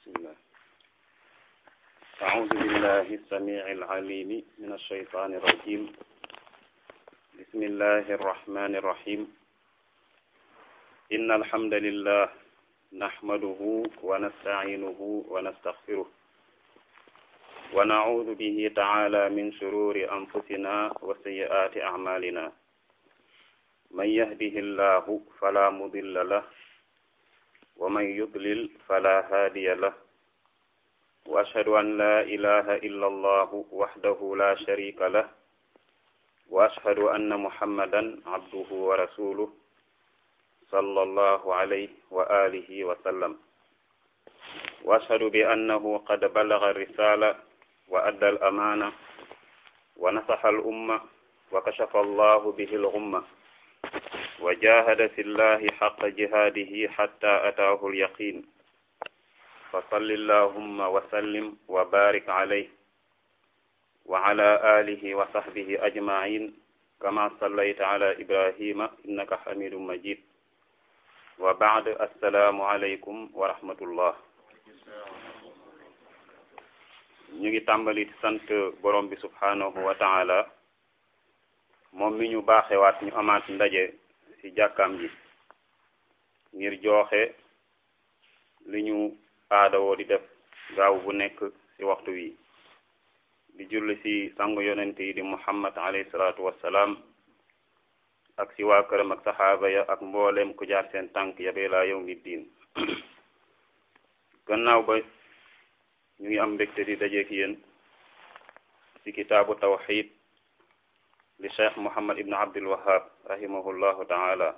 بسم الله أعوذ بالله السميع العليم من الشيطان الرجيم بسم الله الرحمن الرحيم إن الحمد لله نحمده ونستعينه ونستغفره ونعوذ به تعالى من شرور أنفسنا وسيئات أعمالنا من يهده الله فلا مضل له ومن يضلل فلا هادي له وأشهد أن لا إله إلا الله وحده لا شريك له وأشهد أن محمدا عبده ورسوله صلى الله عليه وآله وسلم وأشهد بأنه قد بلغ الرسالة وأدى الأمانة ونصح الأمة وكشف الله به الغمة وجاهد في الله حق جهاده حتى أتاه اليقين فصل اللهم وسلم وبارك عليه وعلى آله وصحبه أجمعين كما صليت على إبراهيم إنك حميد مجيد وبعد السلام عليكم ورحمة الله ñu ngi tàmbali sant borom bi subhanahu wa taala moom mi ñu baaxewaat ñu amaat ndaje ci jàkkaam ji ngir jooxe li ñu aadawoo di def gaaw bu nekk ci waxtu wi di julli ci sangu yonent yi di muhammad alayhi salaatu wassalaam ak ci waa këram ak saxaaba ya ak mboolem ku jaar seen tànk yabee laa yow mi diin gannaaw ba ñu ngi am mbégte di dajeek yéen ci kitaabu tawxid li cheikh muhammad ibn abdul wahab rahimahullahu taala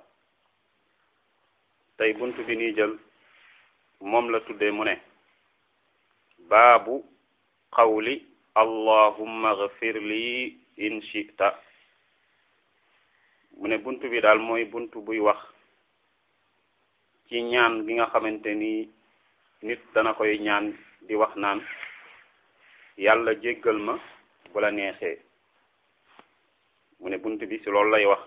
tey bunt bi nii jël moom la tuddee mu ne baabu qawli allahumma ghfir li in shi'ta mu ne bunt bi daal mooy bunt buy wax ci ñaan gi nga xamante ni nit dana koy ñaan di wax naan yàlla jéggal ma bu la neexee mu ne bunt bi ci loolu lay wax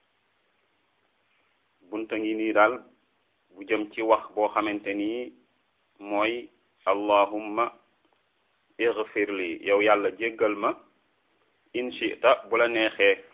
bunta ngi nii daal bu jëm ci wax boo xamante ni mooy allahumma ighfir li yow yàlla jéggal ma in shi'ta bu la neexee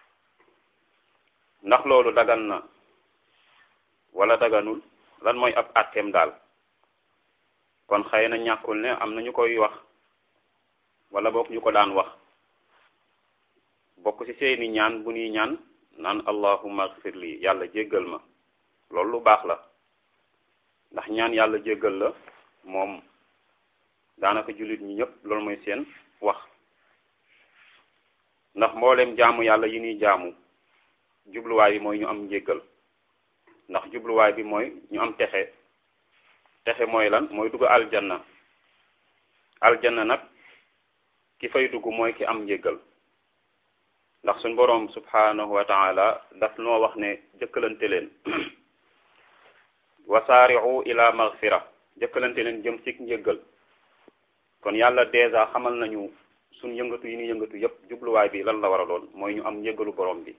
ndax loolu dagan na wala daganul lan mooy ab àtteem daal kon xëy na ñàkkul ne am na ñu koy wax wala bokk ñu ko daan wax bokk ci seeni ñaan bu ñuy ñaan naan allahumma ighfir li yàlla jéggal ma loolu lu baax la ndax ñaan yàlla jéggal la moom daanaka jullit ñi ñëpp loolu mooy seen wax ndax mboolem jaamu yàlla yi ñuy jaamu jubluwaay bi mooy ñu am njéggal ndax jubluwaay bi mooy ñu am texe texe mooy lan mooy dugg aljanna aljanna nag ki fay dugg mooy ki am njéggal ndax suñ boroom subhanahu wa taala daf noo wax ne jëkkalante leen wasaari'u ila maghfira jëkkalante leen jëm ci njéggal kon yàlla dèjà xamal nañu suñ yëngatu yi ni yëngatu yépp jubluwaay bi lan la war a doon mooy ñu am njéggalu borom bi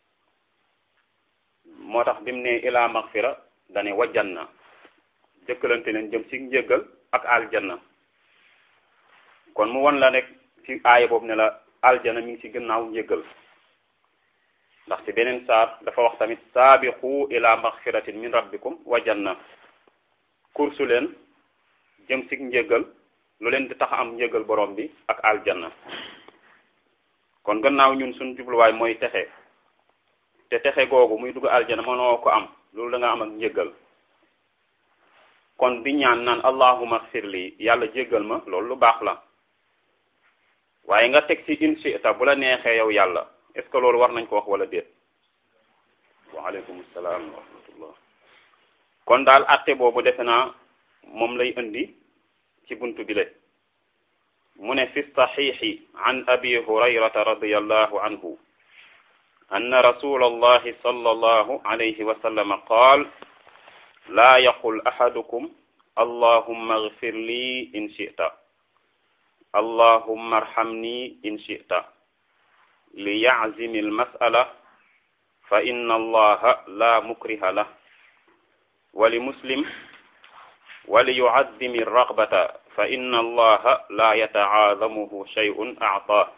moo tax bi mu ne ila maghfira dane wajjanna jëkkalante leen jëm ci njéggal ak aljanna kon mu won la nekk ci aaya boobu ne la aljana mi ngi ci gannaaw njéggal ndax ci beneen saar dafa wax tamit saabiqu ila maghfiratin min rabbikum wa janna kursu leen jëm ci njéggal lu leen di tax am njéggal borom bi ak aljanna kon gannaaw ñun suñ jubluwaay mooy texe te texe googu muy dugg aljana mënoo ko am loolu da nga am ak njéggal kon di ñaan naan allahumma ighfir li yàlla jéggal ma loolu lu baax la waaye nga teg ci in shi'ta bu la neexee yow yàlla est ce que loolu war nañ ko wax wala déet waaleykum salaam wa rahmatullah kon daal atte boobu defe naa moom lay indi ci buntu bi le mu ne fi saxiixi an abi hurayrata radiyallahu anhu أن رسول الله صلى الله عليه وسلم قال لا يقل أحدكم اللهم اغفر لي إن شئت اللهم ارحمني إن شئت ليعزم المسألة فإن الله لا مكره له ولمسلم wali yuaddimi ragbata fa inna allaha la yatacaadamuhu shay'un actaa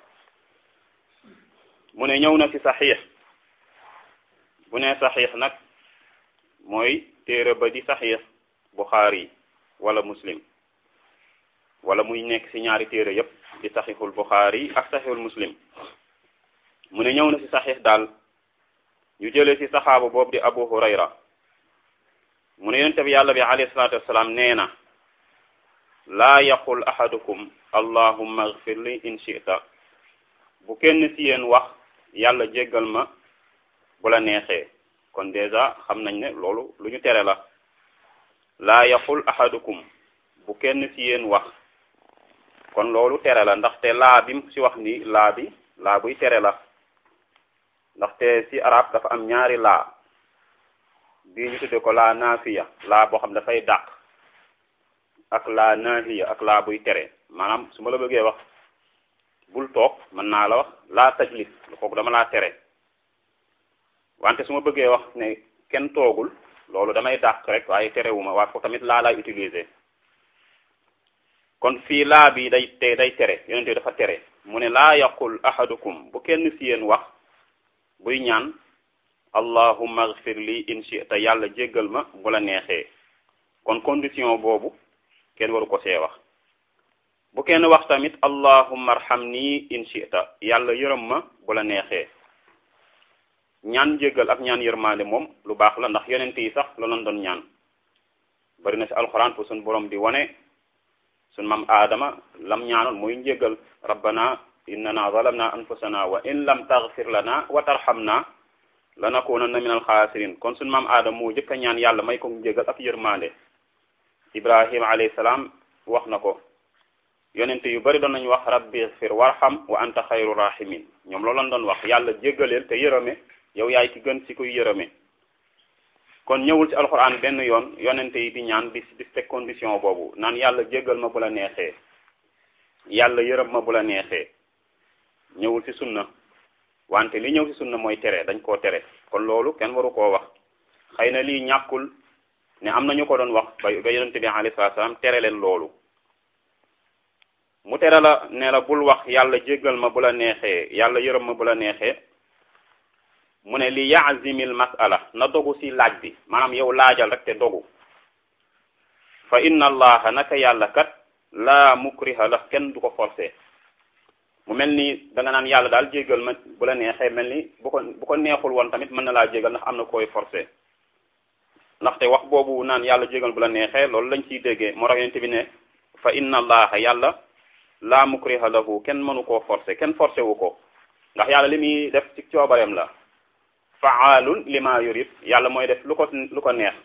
mu ne ñëw na ci saxiix bu ne saxiix nag mooy téere ba di saxiix buxaari wala muslim wala muy nekk ci ñaari téere yépp di saxiixul buxaari ak saxiixul muslim mu ne ñëw na ci saxiix daal ñu jëlee ci saxaaba boobu di abu hurayra mu ne yonente bi yàlla bi alayhi salaatu wassalaam nee na laa yaqul ahadukum allahumma agfir li in shi'ta bu kenn ci yéen wax yàlla jéggal ma bu la neexee kon déjà xam nañ ne loolu lu ñu tere la laa yaqul ahadukum bu kenn ci yéen wax kon loolu tere la ndaxte laa bi mu ci wax ni laa bi laa buy tere la ndaxte ci arab dafa am ñaari laa bii ñu tudde ko laa naafiya laa boo xam dafay dàq ak laa naahiya ak laa buy tere maanaam su ma la bëggee wax bul toog mën naa la wax laa tajlis kooku dama laa tere wante su ma bëggee wax ne kenn toogul loolu damay dàq rek waaye terewuma waaye foofu tamit laa laay utiliser kon fii laa bi day te day tere yonente dafa tere mu ne laa yaqul ahadukum bu kenn si yéen wax buy ñaan allahumma agfir li in shi'ta yàlla jéggal ma bu la neexee kon condition boobu kenn waru ko see wax bu kenn wax tamit allahumma arhamni in shi'ta yàlla yërëm ma bu la neexee ñaan jéggal ak ñaan yërmaande moom lu baax la ndax yonent yi sax la doon doon ñaan bari na ci alxuraan fu suñ borom di wane suñ mam aadama lam ñaanoon muy njéggal rabbana innana zalamna anfusana wa in lam taghfir lana wa tarhamna lanakunanna min alxaasirin kon suñ mam aadama moo jëkk a ñaan yàlla may ko njéggal ak yërmaande ibrahima alayhi salaam wax na ko yonent yu bari doon nañu wax rabbi ighfir warham wa anta xayru rahimin ñoom loolu lañ doon wax yàlla jéggaleel te yërëme yow yaay ki gën ci kuy yërëme kon ñëwul ci alxuraan benn yoon yonente yi di ñaan di di teg condition boobu naan yàlla jéggal ma bu la neexee yàlla yërëm ma bu la neexee ñëwul ci sunna wante li ñëw ci sunna mooy tere dañ koo tere kon loolu kenn waru koo wax xëy na lii ñàkkul ne am na ñu ko doon wax ba ba yonente bi alayhi salaam tere leen loolu mu tere la ne la bul wax yàlla jéggal ma bu la neexee yàlla yërëm ma bu la neexee mu ne li yaazimil masala na dogu ci laaj bi maanaam yow laajal rek te dogu fa inna allaha naka yàlla kat laa mukriha la kenn du ko forcé mu mel ni da nga naan yàlla daal jéggal ma bu la neexee mel ni bu ko bu ko neexul woon tamit mën na laa jéggal ndax am na koy forcé ndaxte wax boobu naan yàlla jéggal bu la neexee loolu lañ ciy déggee moo tax yonent bi ne fa inna allaha yàlla laa mukriha lahu kenn mënu koo forcé kenn forcé wu ko ndax yàlla li muy def ci coobareem la faalun lima yurid yàlla mooy def lu ko lu ko neex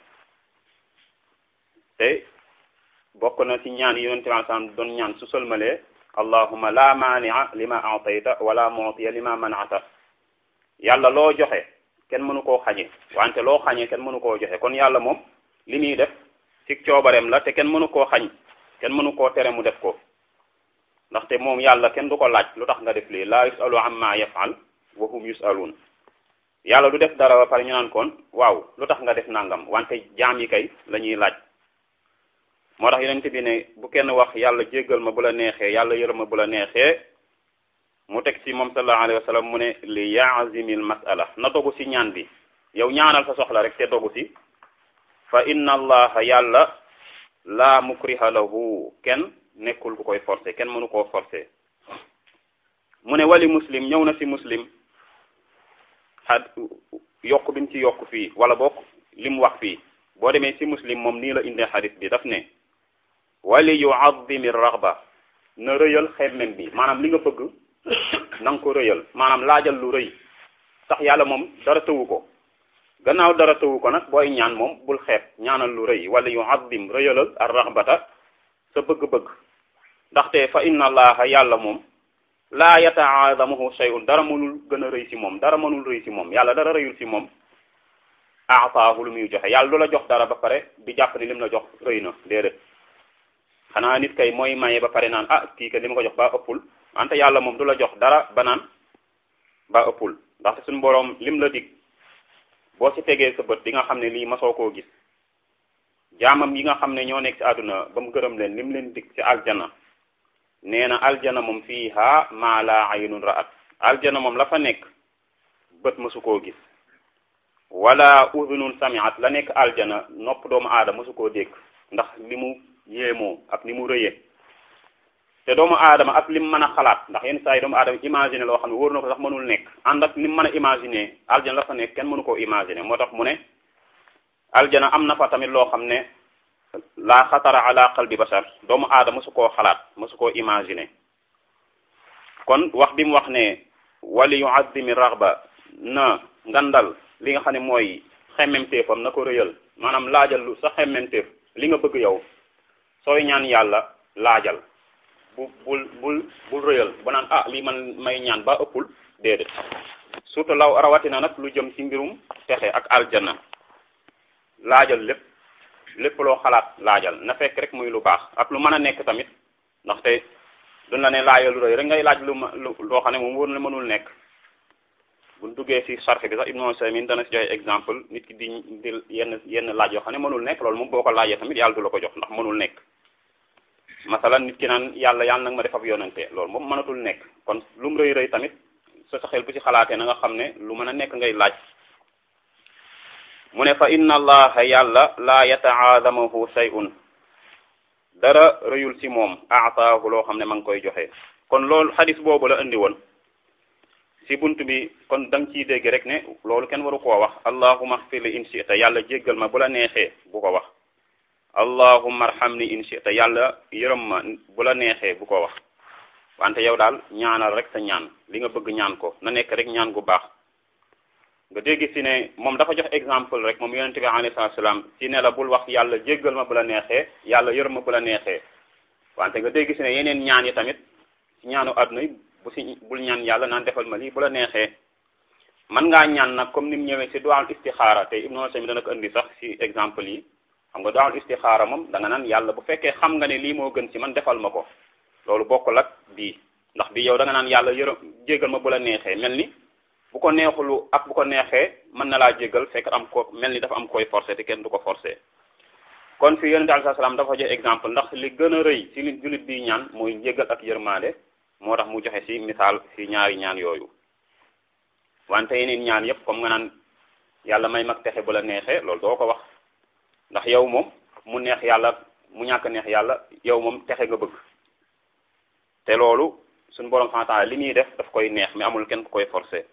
te bokk na ci ñaan yi yonente bi sallam doon ñaan su sëlmalee allahuma la maania lima atayta wala mu'tiya lima manata yàlla loo joxe kenn mënu koo xañe wante loo xañe kenn mënu koo joxe kon yàlla moom li muy def ci coobareem la te kenn mënu koo xañ kenn mënu koo tere mu def ko ndaxte moom yàlla kenn du ko laaj lu tax nga def lii la yusalu amma yafal wa hum yusalun yàlla du def dara ba pare ñu naan kon waaw lu tax nga def nangam wante jaam yi kay la ñuy laaj moo tax yonent bi ne bu kenn wax yàlla jéggal ma bu la neexee yàlla yërëm ma bu la neexee mu teg ci moom sallallahu alayhi wa sallam mu ne li yaazimil masala na dogu ci ñaan bi yow ñaanal sa soxla rek te dogu ci fa inna allaha yàlla laa mukriha lahu kenn nekkul ku koy forcé kenn mënu koo forcé mu ne wali muslim ñëw na ci muslim xad yokk bi mu ci yokk fii wala bokk li mu wax fii boo demee ci muslim moom nii la indee xadis bi daf ne wali yuazzimi raxba na rëyal xemmem bi maanaam li nga bëgg na nga ko rëyal maanaam laajal lu rëy sax yàlla moom dara tëwu ko gannaaw dara tëwu ko nag booy ñaan moom bul xeeb ñaanal lu rëy wala yuazzim rëyalal ar raxbata sa bëgg-bëgg ndaxte fa inna allaha yàlla moom laa yataadamuhu shay'un dara mënul gën a rëy ci moom dara mënul rëy ci moom yàlla dara rëyul ci moom aataahu lu muy joxe yàlla du la jox dara ba pare di jàpp ni lim la jox rëy na déedéet xanaa nit kay mooy maye ba pare naan ah kii ka li ma ko jox ba ëppul wante yàlla moom du la jox dara ba naan ba ëppul ndaxte suñu boroom lim la dig boo ci tegee sa bët di nga xam ne lii masoo koo gis jaamam yi nga xam ne ñoo nekk ci àdduna ba mu gërëm leen li mu leen dig ci aljana nee na aljana moom fiiha maa laa aynun ra'at aljana moom la fa nekk bët mësu koo gis wala udunun samiat la nekk aljana nopp doomu aadama mësu koo dégg ndax li mu yéemoo ak ni mu rëyee te doomu aadama ak lim mën a xalaat ndax yenn saa yi doomu aadama imaginer loo xam ne wóor na ko sax mënul nekk ànd ak lim mën a imaginer aljana la fa nekk kenn mënu koo imaginer moo tax mu ne aljana am na fa tamit loo xam ne la xatara ala qalbi bashar doomu aadama mësu koo xalaat mësu koo imaginer kon wax bi mu wax ne wali yuazzimi raghba na ngandal li nga xam ne mooy xemmemteefam na ko rëyal maanaam laajal lu sa xemmemteef li nga bëgg yow sooy ñaan yàlla laajal bu bul bul bul rëyal ba naan ah lii man may ñaan ba ëppul déedéet surtout law rawatina nag lu jëm ci mbirum texe ak aljanna laajal lépp lépp loo xalaat laajal na fekk rek muy lu baax ak lu mën a nekk tamit ndaxte duñ la ne laajal lu rëy rek ngay laaj lu ma lu loo xam ne moom wóor na mënul nekk buñ duggee ci sarx bi sax Ibnu Usaymin dana ci joxe exemple nit ki di di yenn yenn laaj yoo xam ne mënul nekk loolu moom boo ko laajee tamit yàlla du la ko jox ndax mënul nekk masalan nit ki naan yàlla yàlla nag ma def ab yonante loolu moom mënatul nekk kon lu mu rëy rëy tamit sa sa xel bu ci xalaatee na nga xam ne lu mën a nekk ngay laaj mu ne fa inna allaha yàlla laa yataadamahu shay'un dara rëyul ci moom aataahu loo xam ne ma ngi koy joxe kon loolu xadis boobu la indi woon ci bunt bi kon da nga ciy dégg rek ne loolu kenn waru koo wax allahuma xfir li in shi'ta yàlla jéggal ma bu la neexee bu ko wax allahumma arhamni in shi'ta yàlla yërëm ma bu la neexee bu ko wax wante yow daal ñaanal rek sa ñaan li nga bëgg ñaan ko na nekk rek ñaan gu baax nga dégg ci ne moom dafa jox exemple rek moom yonente bi alayhi salaatu salaam ci ne la bul wax yàlla jéggal ma bu la neexee yàlla yërëm ma bu la neexee wante nga dégg ci ne yeneen ñaan yi tamit ci ñaanu àdduna yi bu ci bul ñaan yàlla naan defal ma lii bu la neexee mën ngaa ñaan nag comme ni mu ñëwee ci duwal istixaara te Ibnu Usaymin dana ko indi sax ci exemple yi xam nga duwal istixaara moom da nga naan yàlla bu fekkee xam nga ne lii moo gën ci man defal ma ko loolu bokkul ak bii ndax bii yow da nga naan yàlla yërëm jéggal ma bu la neexee mel ni bu ko neexulu ak bu ko neexee mën na laa jéggal fekk am ko mel ni dafa am koy forcé te kenn du ko forcé kon fi yonente alai salaam dafa joxe exemple ndax li gën a rëy ci li jullit bi ñaan mooy njéggal ak yërmaande moo tax mu joxe ci misaal ci ñaari ñaan yooyu wante yeneen ñaan yépp comme nga naan yàlla may mag texe bu la neexee loolu doo ko wax ndax yow moom mu neex yàlla mu ñàkk neex yàlla yow moom texe nga bëgg te loolu suñu borom subhanahu wa ta'ala li muy def daf koy neex mais amul kenn ku koy forcé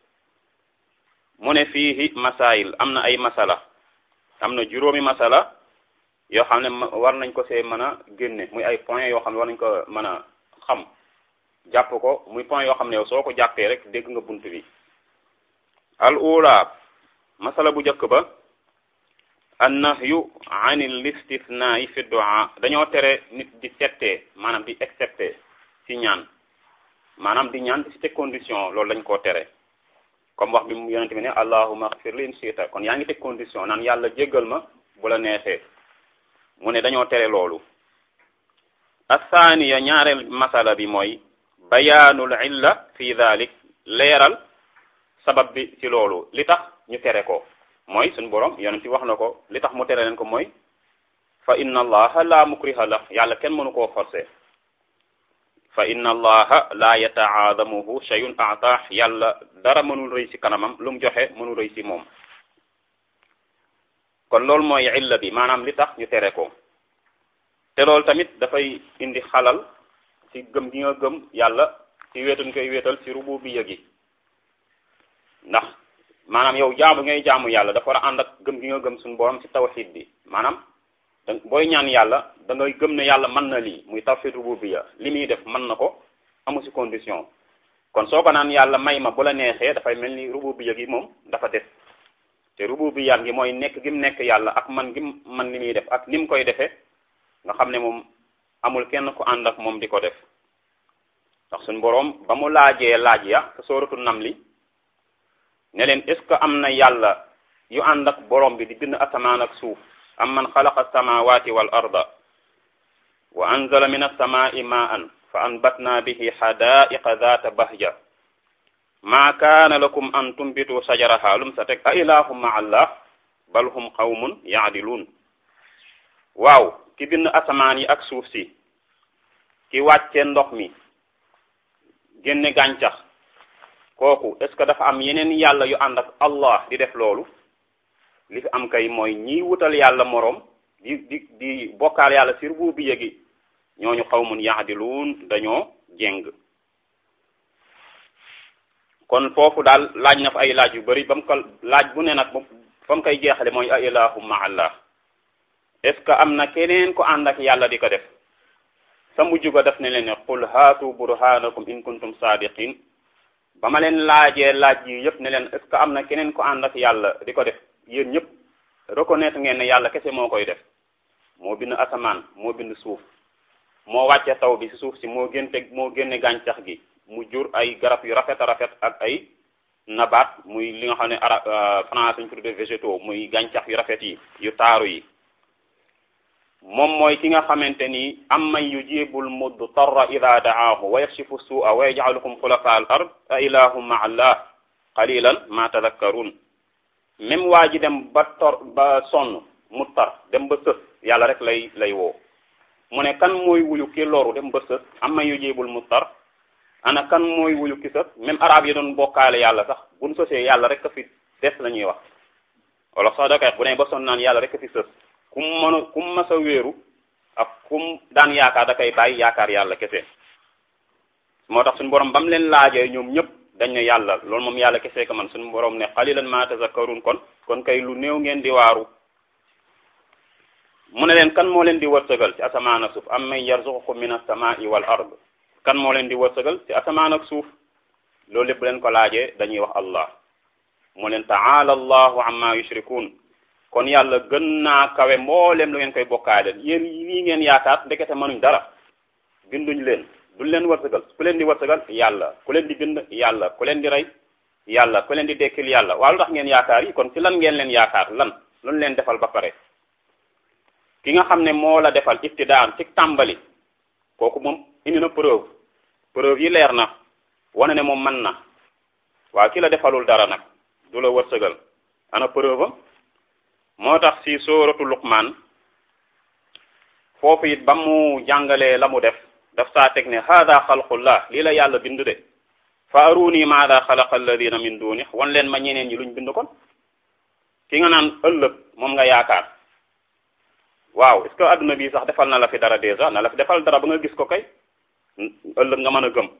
mu ne fiihi masail am na ay masala am na juróomi masala yoo xam ne war nañ ko see mën a génne muy ay point yoo xam ne war nañ ko mën a xam jàpp ko muy point yoo xam ne yow soo ko jàppee rek dégg nga bunt bi al ula masala bu njëkk ba an nahyu anil istithnaai fi du'a dañoo tere nit di settee maanaam di excepté ci ñaan maanaam di ñaan ci teg condition loolu lañ koo tere comme wax bi mu yonente bi ne allahumma ighfir li in shi'ta kon yaa ngi teg condition naan yàlla jéggal ma bu la neexee mu ne dañoo tere loolu athaniya ñaareel masala bi mooy bayaanul illa fi dhalik leeral sabab bi ci loolu li tax ñu tere ko mooy suñu borom yonent ci wax na ko li tax mu tere leen ko mooy fa inna allaha la mukriha la yàlla kenn mënu koo forcer fa inna allaha la yataadamuhu shay'un a'tah yàlla dara mënul rëy ci kanamam lu mu joxe mënul rëy ci moom kon loolu mooy illa bi maanaam li tax ñu tere ko te loolu tamit dafay indi xalal ci gëm gi nga gëm yàlla ci wéetuñ koy wéetal ci rububiyya gi ndax maanaam yow jaamu ngay jaamu yàlla dafa war a ànd ak gëm gi nga gëm suñu borom ci tawxid bi maanaam da booy ñaan yàlla da ngay gëm ne yàlla mën na lii muy tawxid rububiyya li muy def mën na ko amu ci condition kon soo ko naan yàlla may ma bu la neexee dafay mel ni rububiyya gi moom dafa des te rububiyya gi mooy nekk gi mu nekk yàlla ak man gi man li muy def ak ni mu koy defee nga xam ne moom amul kenn ku ànd ak moom di ko def ndax suñu boroom ba mu laajee laaj ya te sooratu namli ne leen est ce que am na yàlla yu ànd ak borom bi di bind asamaan ak suuf am man xalaqa samawati wal arda wa anzala min alsamai ma'an fa anbatna bihi xadaiqa data bahja ma kaana lakum an tumbitu sajaraha lum sa teg a ilahum ma allah bal hum qawmun yaadiluun waaw ki bind asamaan yi ak suuf si ki wàcce ndox mi génne gàncax kooku est ce que dafa am yeneen yàlla yu ànd ak allah di def loolu li fi am kay mooy ñiy wutal yàlla moroom di di di bokkaal yàlla si rububiyya gi ñooñu xawmun yahdiluun dañoo jéng kon foofu daal laaj na fa ay laaj yu bari ba mu ko laaj bu ne nag fa mu koy jeexale mooy a ilahu ma allah est ce que am na keneen ko ànd ak yàlla di ko def sa mujj ga def ne leen ne qul haatu burhanakum in kuntum sadiqin ba ma leen laajee laaj yi yëpp ne leen est ce que am na keneen ko ànd ak yàlla di ko def yéen ñëpp reconnaître ngeen ne yàlla kese moo koy def moo bind asamaan moo bind suuf moo wàcce taw bi si suuf si moo génte moo génne gàncax gi mu jur ay garab yu rafet a rafet ak ay nabaat muy li nga xam ne ara français ñu tuddee végétaux muy gàncax yu rafet yi yu taaru yi moom mooy ki nga xamante ni am man yujibul mudtarra ida daahu wa yakshifu su'a wa yaj'alukum xulafa al ard a ilahum ma allah qalilan ma tadakkarun même waa ji dem ba tor ba sonn mu tar dem ba sës yàlla rek lay lay woo mu ne kan mooy wuyu ki loru dem ba sës am man yujibul mudtar ana kan mooy wuyu ki sës même arab yi doon bokkaale yàlla sax buñ sësee yàlla rek a fi des la ñuy wax wala sax da koy bu ne ba sonn naan yàlla rek a fi sës kum mën a kum mas a wéeru ak kum daan yaakaar da koy bàyyi yaakaar yàlla kese moo tax suñu borom ba mu leen laajee ñoom ñëpp dañ ne yàlla loolu moom yàlla kese ka man suñu borom ne qalilan ma tazakkarun kon kon kay lu néew ngeen di waaru mu ne leen kan moo leen di wërsëgal ci asamaan ak suuf am man yarzuqukum min as-samaa'i wal ard kan moo leen di wërsëgal ci asamaan ak suuf loolu lépp leen ko laajee dañuy wax allah mu leen ta'ala allahu amma yushrikun kon yàlla gën naa kawe mboolem lu ngeen koy bokkaale yéen lii ngeen yaakaar ndekete mënuñ dara binduñ leen duñ leen wërsëgal ku leen di wërsëgal yàlla ku leen di bind yàlla ku leen di rey yàlla ku leen di dekkil yàlla waaw lu tax ngeen yaakaar yi kon ci lan ngeen leen yaakaar lan luñ leen defal ba pare ki nga xam ne moo la defal ibtidaan ci tàmbali kooku moom indi na preuve preuve yi leer na wane ne moom mën na waaw ki la defalul dara nag du la wërsëgal ana preuve am moo tax ci sóoratu luqmaan foofu it ba mu jàngalee la mu def daf saa teg ne hada xalqullah lii la yàlla bind de fa aruni maada xalaqa alladina min duni wan leen ma ñeneen ñi luñ bind kon ki nga naan ëllëg moom nga yaakaar waaw est-ce que adduna bi sax defal na la fi dara déjà na la fi defal dara ba nga gis ko kay ëllëg nga mën a gëm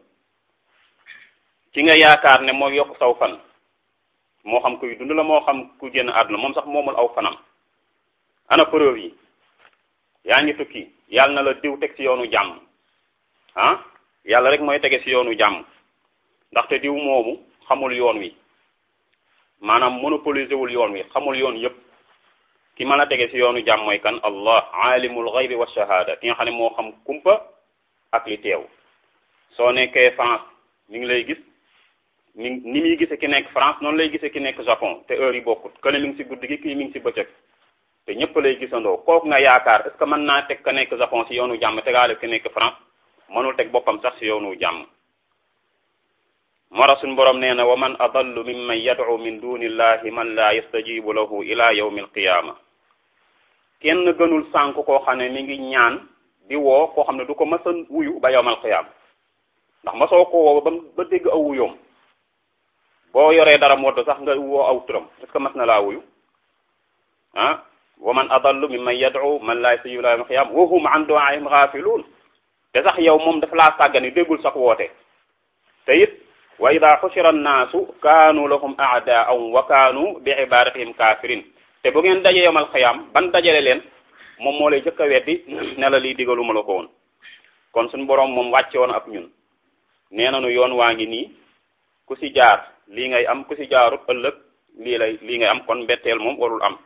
ki nga yaakaar ne moo yokk saw fan moo xam kuy dund la moo xam ku génn àdduna moom sax moomul aw fanam ana preuve yi yaa ngi tukki yàlla na la diw teg ci yoonu jàmm ah yàlla rek mooy tege ci yoonu jàmm ndaxte diw moomu xamul yoon wi maanaam monopoliser wul yoon wi xamul yoon yépp ki mën a tege ci yoonu jàmm mooy kan allah alimul ghaybi wa shahada ki nga xam ne moo xam kumpa ak li teew soo nekkee France mi ngi lay gis ni ni muy gisee ki nekk France noonu lay gisee ki nekk Japon te heure yi bokkut kële mi ngi ci guddi gi kii mi ngi ci bëccëg te ñëpp lay gisandoo kooku nga yaakaar est ce que mën naa teg ka nekk Japon ci yoonu jàmm tegaale ki nekk France mënul teg boppam sax ci yoonu jàmm moo tax suñu borom nee na wa man adallu mimman yad'u min dunillahi man la yastajibu lahu ila yawmi alqiyama kenn gënul sànk koo xam ne mi ngi ñaan di woo koo xam ne du ko mës a wuyu ba yawmal qiyama ndax ma soo ko woo ba ba dégg aw wuyoom boo yoree dara modd sax nga woo aw turam est ce que mas na laa wuyu ah wa man adallu mimman yad'u man la yastajibu ila yawmi alqiyama wa hum an du'aihim ghafilun te sax yow moom dafa laa sàggani déggul sax woote te it wa ida xushira annaasu kaanu lahum aadaan wa kaanu bi ibadatihim kafirin te bu ngeen daje yomal xiyam ban dajale leen moom moo lay jëkk a weddi ne la lii digaluma la ko woon kon suñu boroom moom wàcce woon ak ñun nee nañu yoon waa ngi nii ku ci jaar lii ngay am ku ci jaarut ëllëg lii lay lii ngay am kon mbetteel moom warul am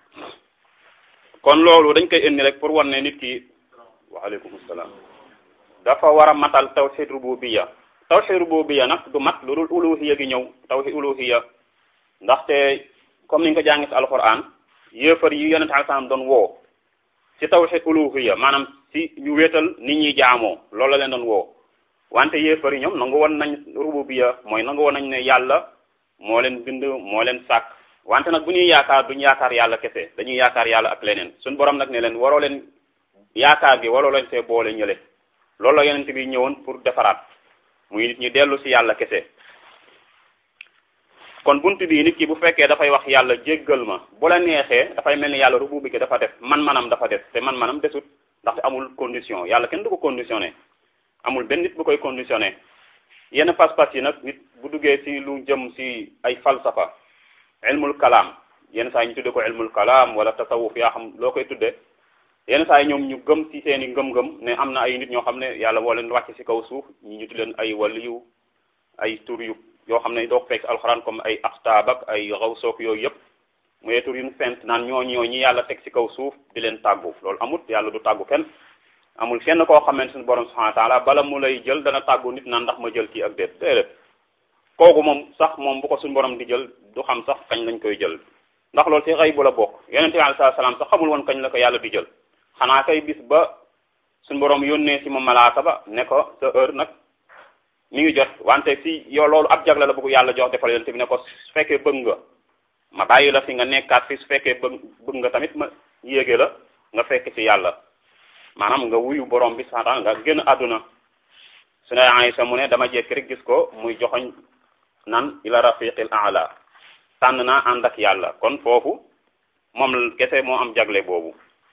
kon loolu dañ koy indi rek pour wan ne nit ki waaleykum salaam dafa war a matal tawhid rububiyya tawhid rububiyya nag du mat lu dul uluhiyya gi ñëw tawhid uluhiyya ndaxte comme ni nga ko jàngi ci alquran yéefar yi yonent al salaam doon woo ci tawhid uluhiyya maanaam ci ñu wéetal nit ñi jaamoo loolu la leen doon woo wante yéefar yi ñoom nangu woon nañ rububiyya mooy nangu woon nañ ne yàlla moo leen bind moo leen sàkk wante nag bu ñuy yaakaar duñu yaakaar yàlla kese dañuy yaakaar yàlla ak leneen suñu borom nag ne leen waroo leen yaakaar gi wala lañ see boole ñële loolu la yonent bi ñëwoon pour defaraat muy nit ñi dellu si yàlla kese kon bunt bii nit ki bu fekkee dafay wax yàlla jéggal ma bu la neexee dafay mel ni yàlla rubu bi dafa def man-manam dafa def te man-manam desut ndaxte amul condition yàlla kenn du ko conditionné amul benn nit bu koy conditionné yenn pas-pas yi nag nit bu duggee si lu jëm si ay falsafa ilmul kalaam yenn saa yi ñu tudde ko ilmul kalaam wala tasawuf yaa xam loo koy tudde yenn saa yi ñoom ñu gëm ci seen i ngëm-ngëm ne am na ay nit ñoo xam ne yàlla woo leen wàcc ci kaw suuf ñi ñu tudd leen ay waliyu ay tur yu yoo xam ne doo ko fekk alxuraan comme ay axtaab ak ay xawsook yooyu yëpp muy tur yu ñu fent naan ñoo ñoo ñi yàlla teg ci kaw suuf di leen tàggu loolu amut yàlla du tàggu kenn amul kenn koo xamante suñu borom subhanahu wa taala bala mu lay jël dana tàggu nit naan ndax ma jël kii ak déet déedéet kooku moom sax moom bu ko suñu borom di jël du xam sax kañ lañ koy jël ndax loolu ci xëy bu la bokk yonente bi alayhi salaam sax xamul woon kañ la ko yàlla di jël xanaa kay bis ba suñu borom yónnee si ma malaaka ba ne ko sa heure nag mi ngi jot wante si yow loolu ab jagle la bëgg yàlla jox defal yonente bi ne ko su fekkee bëgg nga ma bàyyi la fi nga nekkaat fi su fekkee bëgg bëgg nga tamit ma yéege la nga fekk ci yàlla maanaam nga wuyu borom bi sax nga génn àdduna su ne Aysa mu ne dama jekk rek gis ko muy joxoñ nan ila rafiqil a'la tànn naa ànd ak yàlla kon foofu moom kese moo am jagle boobu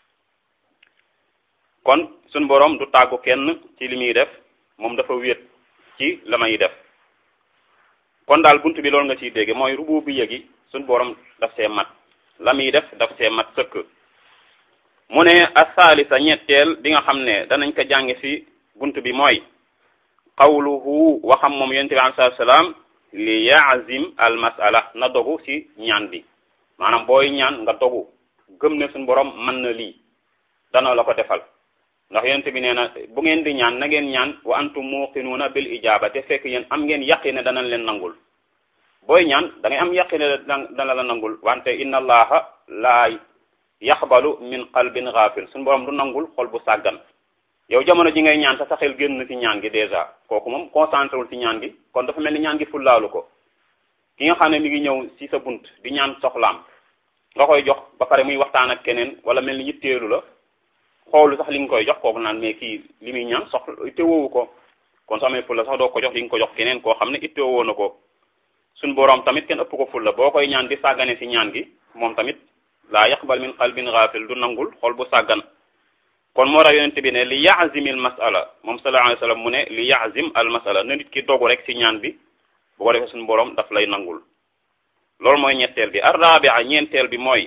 kon suñ borom du tàggu kenn ci li muy def moom dafa wéet ci la may def kon daal bunt bi loolu nga ciy dégge mooy rubu bi yëgi suñ borom daf see mat la muy def daf see mat sëkk mu ne asaalisa ñetteel bi nga xam ne danañ ko jànge ci bunt bi mooy qawluhu waxam moom yonent bi alayhi salaam li yaazim al masala na dogu ci ñaan bi maanaam booy ñaan nga dogu gëm ne suñu borom mën na lii dana la ko defal ndax yonent bi nee na bu ngeen di ñaan na ngeen ñaan wa antum muqinuuna bil ijaaba te fekk yéen am ngeen yaqin ne danañ leen nangul booy ñaan da ngay am yaqin ne dana la nangul wante inna allaha laa yaxbalu min qalbin ghafil suñu borom du nangul xol bu sàggan yow jamono ji ngay ñaan sa sa xel génn ci ñaan gi déjà kooku moom concentré wul ci ñaan gi kon dafa mel ni ñaan gi fullaalu ko ki nga xam ne mi ngi ñëw ci sa bunt di ñaan soxlaam nga koy jox ba pare muy waxtaan ak keneen wala mel ni yitteelu la xoolu sax li nga koy jox kooku naan mais kii li muy ñaan soxla ittewoowu ko kon soo amee fulla sax doo ko jox di nga ko jox keneen koo xam ne ittewoo na ko suñ boroom tamit kenn ëpp ko fulla boo koy ñaan di sàggane ci ñaan gi moom tamit laa yaqbal min qalbin ghafil du nangul xol bu sàggan kon moo tax yonente bi ne li yaazim al masala moom sallallahu alayhi wa sallam mu ne li yaazim al masala na nit ki dogu rek ci ñaan bi bu ko defee suñu borom daf lay nangul loolu mooy ñetteel bi arrabia ñeenteel bi mooy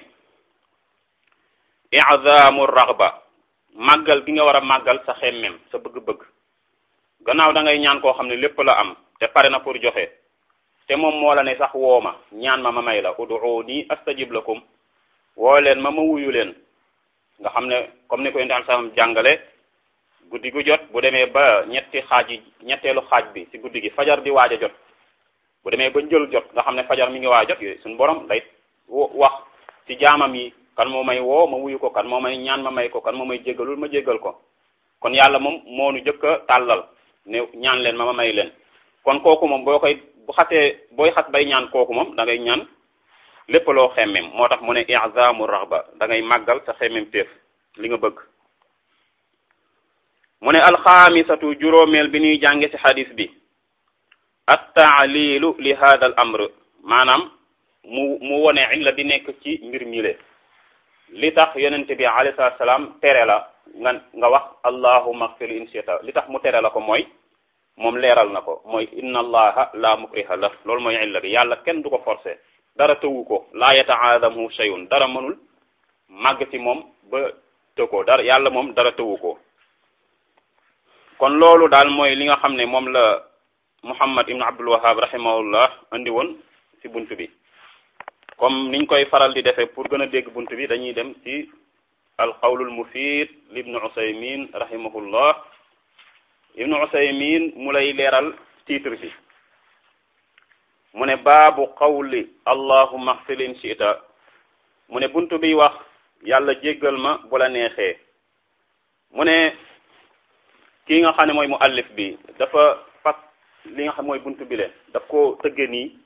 i'zamu raghba màggal gi nga war a màggal sa xemmem sa bëgg-bëgg gannaaw da ngay ñaan koo xam ne lépp la am te pare na pour joxe te moom moo la ne sax woo ma ñaan ma ma may la ud'uuni astajib lakum woo leen ma ma wuyu leen nga xam ne comme ni ko yonent am sam jàngale guddi gu jot bu demee ba ñetti xaaj yi ñetteelu xaaj bi ci guddi gi fajar di waaj a jot bu demee ba njël jot nga xam ne fajar mi ngi waaj a jot yooyu suñu borom day wax ci jaamam yi kan moo may woo ma wuyu ko kan moo may ñaan ma may ko kan moo may jéggalul ma jéggal ko kon yàlla moom moo nu jëkk a tàllal ne ñaan leen ma ma may leen kon kooku moom boo koy bu xasee booy xas bay ñaan kooku moom da ngay ñaan lépp loo xemmem moo tax mu ne i'zamu raghba da ngay màggal sa xemmem téef li nga bëgg mu ne alxaamisatu juróomeel bi ñuy jànge ci xadis bi at-taalilu li hada al amr maanaam mu mu wone illa di nekk ci mbir mile li tax yonente bi alayhi salaatu salaam tere la nga nga wax allahumma ighfir in shi'ta li tax mu tere la ko mooy moom leeral na ko mooy inna allaha la mukriha la loolu mooy illa bi yàlla kenn du ko forcer dara tëwu ko laa yataadamu shay'un dara mënul màgg ci moom ba të ko dara yàlla moom dara tëwu ko kon loolu daal mooy li nga xam ne moom la muhammad ibn abdul wahab rahimahullah andi woon ci bunt bi comme niñ koy faral di defee pour gën a dégg bunt bi dañuy dem ci alqawlul mufid li ibnu usaymin rahimahullah ibnu usaymin mu lay leeral titre bi mu ne baabu qawli allahumma ighfir in shi'ta mu ne bunt bi wax yàlla jéggal ma bu la neexee mu ne kii nga xam ne mooy mu allif bi dafa fas li nga xam mooy bunt bi le daf ko tëgge nii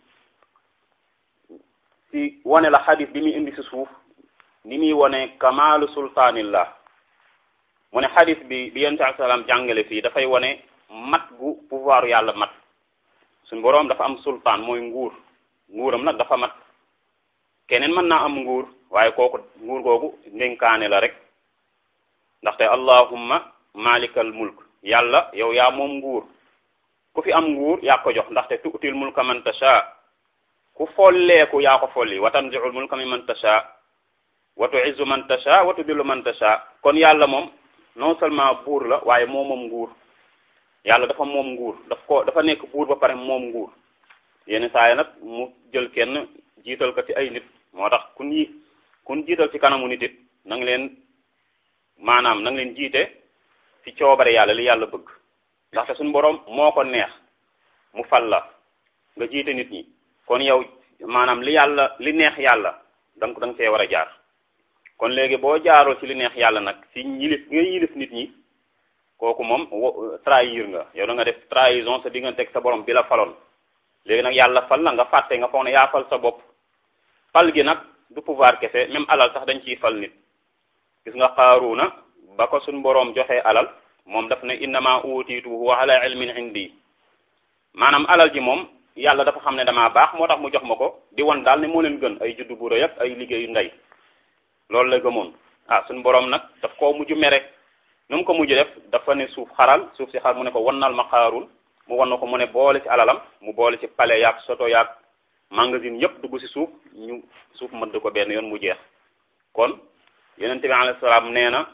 ci wane la xadis bi muy indi ci suuf ni muy wane kamaalu sultaanillah mu ne xadis bi bi yonent ak salaam jàngale fii dafay wone mat gu pouvoir yàlla mat suñ boroom dafa am sultaan mooy nguur nguuram nag dafa mat keneen mën naa am nguur waaye kooku nguur googu ndénkaane la rek ndaxte allahumma malikal mulk yàlla yow yaa moom nguur ku fi am nguur yaa ko jox ndaxte tuutil mulka man tasha ku folleeku yaa ko folli wa tanzi'ul mulka mimman tasha wa tu'izzu man tasha wa tudillu man tasha kon yàlla moom non seulement buur la waaye moo moom nguur yàlla dafa moom nguur daf ko dafa nekk buur ba pare moom nguur yenn saa yi nag mu jël kenn jiital ko ci ay nit moo tax kun yi kun jiital ci kanamu nit it na nga leen maanaam na nga leen jiite ci coobare yàlla li yàlla bëgg ndaxte suñu borom moo ko neex mu fal la nga jiite nit ñi kon yow maanaam li yàlla li neex yàlla danga da nga see war a jaar kon léegi boo jaaroo ci li neex yàlla nag ci yilif nga yilif nit ñi kooku moom trahir nga yow da nga def trahison sa diggante ak sa borom bi la faloon léegi nag yàlla fal la nga fàtte nga foog ne yaa fal sa bopp fal gi nag du pouvoir kese même alal sax dañ ciy fal nit gis nga Qaaruuna ba ko suñ boroom joxee alal moom daf ne innama utiituhu ala ilmin indi maanaam alal ji moom yàlla dafa xam ne damaa baax moo tax mu jox ma ko di won daal ne moo leen gën ay juddu bu rëy ak ay liggéeyu ndey loolu la gëmoon ah suñ boroom nag daf koo mujj mere nu mu ko mujj def dafa ne suuf xaral suuf si xar mu ne ko wannal ma Qaaruun mu wan na ko mu ne boole ci alalam mu boole ci palais yaag soto yaag magasin yépp dugg ci suuf ñu suuf mëdd ko benn yoon mu jeex kon yonente bi alayhi salaam nee na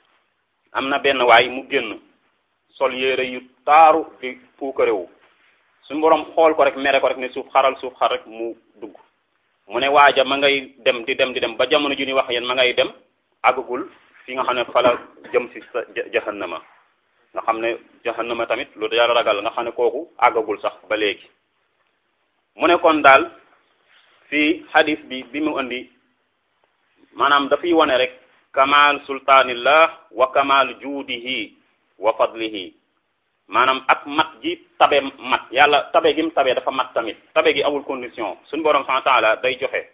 am na benn waay mu génn sol yére yu taaru di puukarewu suñu boroom xool ko rek mere ko rek ne suuf xaral suuf xar rek mu dugg mu ne waaja ma ngay dem di dem di dem ba jamono ju ñuy wax yéen ma ngay dem àggagul fi nga xam ne fala jëm ci sa jahannama nga xam ne jahannama tamit lu yàlla ragal nga xam ne kooku àggagul sax ba léegi mu ne kon daal fii hadis bi bi mu indi maanaam dafay wane rek kamal sultaanillah wa kamal juudihi wa fadlihi maanaam ak mat ji tabe mat yàlla tabe gi mu tabe dafa mat tamit tabe gi amul condition suñu borom subhanahu wa ta'ala day joxe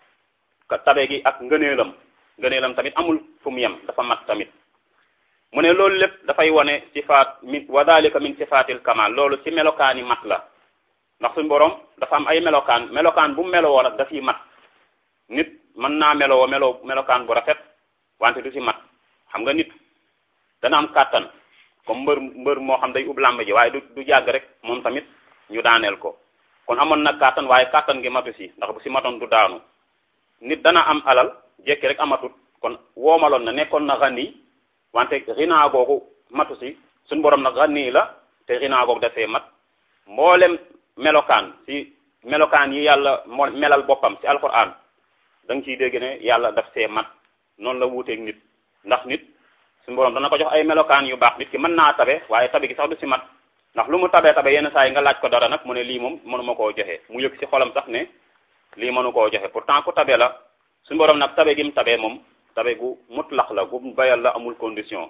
tabe gi ak ngëneelam ngëneelam tamit amul fu mu yem dafa mat tamit mu ne loolu lépp dafay wane sifaat min wa dalika min sifaatil kamal loolu ci melokaani mat la ndax suñu borom dafa am ay melokaan melokaan bu melowoo nag dafiy mat nit mën naa melowoo melo melokaan bu rafet wante du ci mat xam nga nit dana am kàttan comme mbër mbër moo xam day ub làmb ji waaye du du jàgg rek moom tamit ñu daaneel ko kon amoon na kàttan waaye kàttan gi matu si ndax bu si matoon du daanu nit dana am alal jekki rek amatut kon woomaloon na nekkoon na xani wante rinaa googu matu si suñu borom nag xani la te rinaa googu dafee mat mboolem melokaan ci melokaan yi yàlla moo melal boppam ci alquran da nga ciy dégg ne yàlla daf see mat noonu la wuuteeg nit ndax nit suñu borom dana ko jox ay melokaan yu baax nit ki mën naa tabe waaye tabe gi sax du si mat ndax lu mu tabee tabe yenn saa yi nga laaj ko dara nag mu ne lii moom mënuma koo joxe mu yëg ci xolam sax ne lii mënu koo joxe pourtant ku tabe la suñu borom nag tabe gi mu tabee moom tabe gu mutlax la gu bayal la amul condition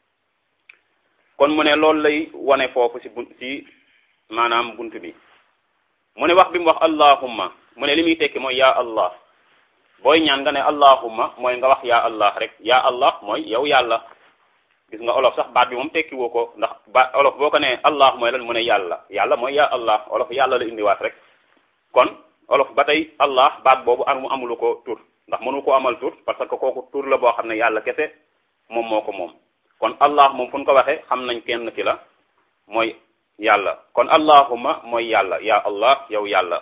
kon mu ne loolu lay wane foofu si bun si maanaam bunt bi mu ne wax bi mu wax allahumma mu ne li muy tekki mooy yaa allah booy ñaan nga ne allahumma mooy nga wax yaa allah rek yaa allah mooy yow yàlla gis nga olof sax baat bi moom tekki woo ko ndax ba olof boo ko ne allah mooy lan mu ne yàlla yàlla mooy yaa allah olof yàlla la indiwaat rek kon olof ba tey allah baat boobu am mu amulu ko tur ndax mënu ko amal tur parce que kooku tur la boo xam ne yàlla kese moom moo ko moom kon allah moom fu ñu ko waxee xam nañ kenn ki la mooy yàlla kon allahumma mooy yàlla yaa allah yow yàlla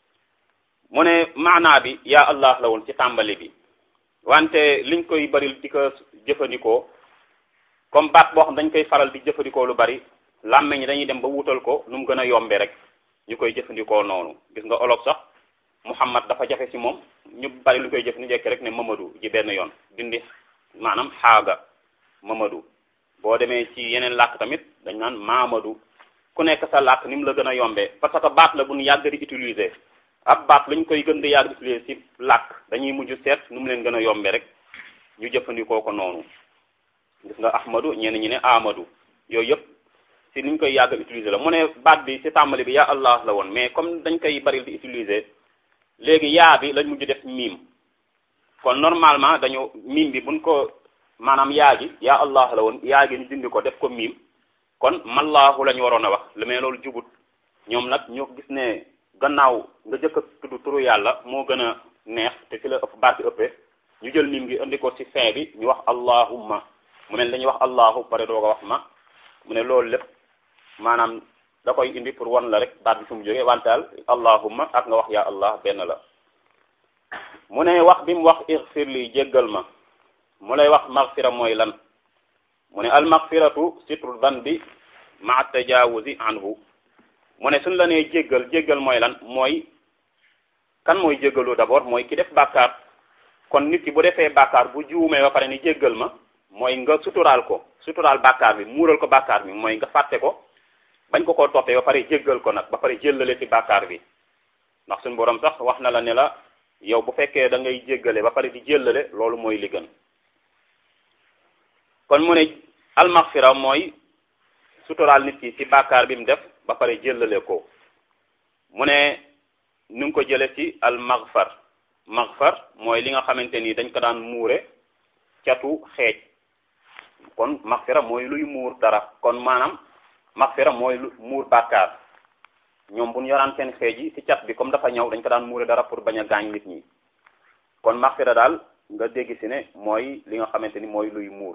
mu ne maanaa bi yaa allah la woon ci tàmbali bi wante liñ koy bari di ko jëfandikoo comme baat boo xam dañ koy faral di jëfandikoo lu bari làmmeñ ñi dañuy dem ba wutal ko nu mu gën a yombe rek ñu koy jëfandikoo noonu gis nga olof sax muhammad dafa jafe ci moom ñu bari lu koy jëf ni jekk rek ne mamadou ji benn yoon dindi maanaam xaaga mamadou boo demee ci yeneen làkk tamit dañ naan mamadou ku nekk sa làkk ni mu la gën a yombee parce que baat la bu ñu yàgg di utiliser ab baat lañ koy gën di yàgg di utiliser ci làkk dañuy mujj seet nu mu leen gën a yombee rek ñu jëfandikoo ko noonu gis nga ahmadu ñenn ñi ne amadou yooyu yëpp ci niñ koy yàgg utiliser la mu ne baat bi ci tàmbali bi yaa allah la woon mais comme dañ koy bari di utiliser léegi yaa bi lañ mujj def miim kon normalement dañu miim bi buñ ko maanaam yaa gi yaa allah la woon yaa gi ñu dindi ko def ko miim kon mallaahu la ñu waroon a wax lu mais loolu jubut ñoom nag ñoo gis ne gannaaw nga jëkk a tudd turu yàlla moo gën a neex te fi la ëpp baat bi ëppee ñu jël miim gi indi ko ci fin bi ñu wax allahumma mu mel dañuy wax allahu pare doog a wax ma mu ne loolu lépp maanaam da koy indi pour wan la rek baat bi fu mu jógee wantaal allahumma ak nga wax yaa allah benn la mu ne wax bi mu wax ixfir li jéggal ma mu lay wax magfira mooy lan mu ne al magfiratu sitru danbi ma tajawuzi anhu mu ne suñ la nee jéggal jéggal mooy lan mooy kan mooy jéggalu d'abord mooy ki def bàkkaar kon nit ki bu defee bàkkaar bu juumee ba pare ni jéggal ma mooy nga suturaal ko suturaal bàkkaar bi muural ko bàkkaar bi mooy nga fàtte ko bañ ko koo toppee ba pare jéggal ko nag ba pare jëllale ci bàkkaar bi ndax suñu borom sax wax na la ne la yow bu fekkee da ngay jéggale ba pare di jëllale loolu mooy li gën kon mu ne almaxfira mooy suturaal nit ki ci bàkkaar bi mu def ba pare jëllale ko mu ne nu ngi ko jële ci almaxfar maxfar mooy li nga xamante ni dañ ko daan muure catu xeej kon maxfira mooy luy muur dara kon maanaam maxfira mooy lu muur bàkkaar ñoom bu ñu yoraan seen xeej yi ci cat bi comme dafa ñëw dañ ko daan muure dara pour bañ a gaañ nit ñi kon maxfira daal nga dégg si ne mooy li nga xamante ni mooy luy muur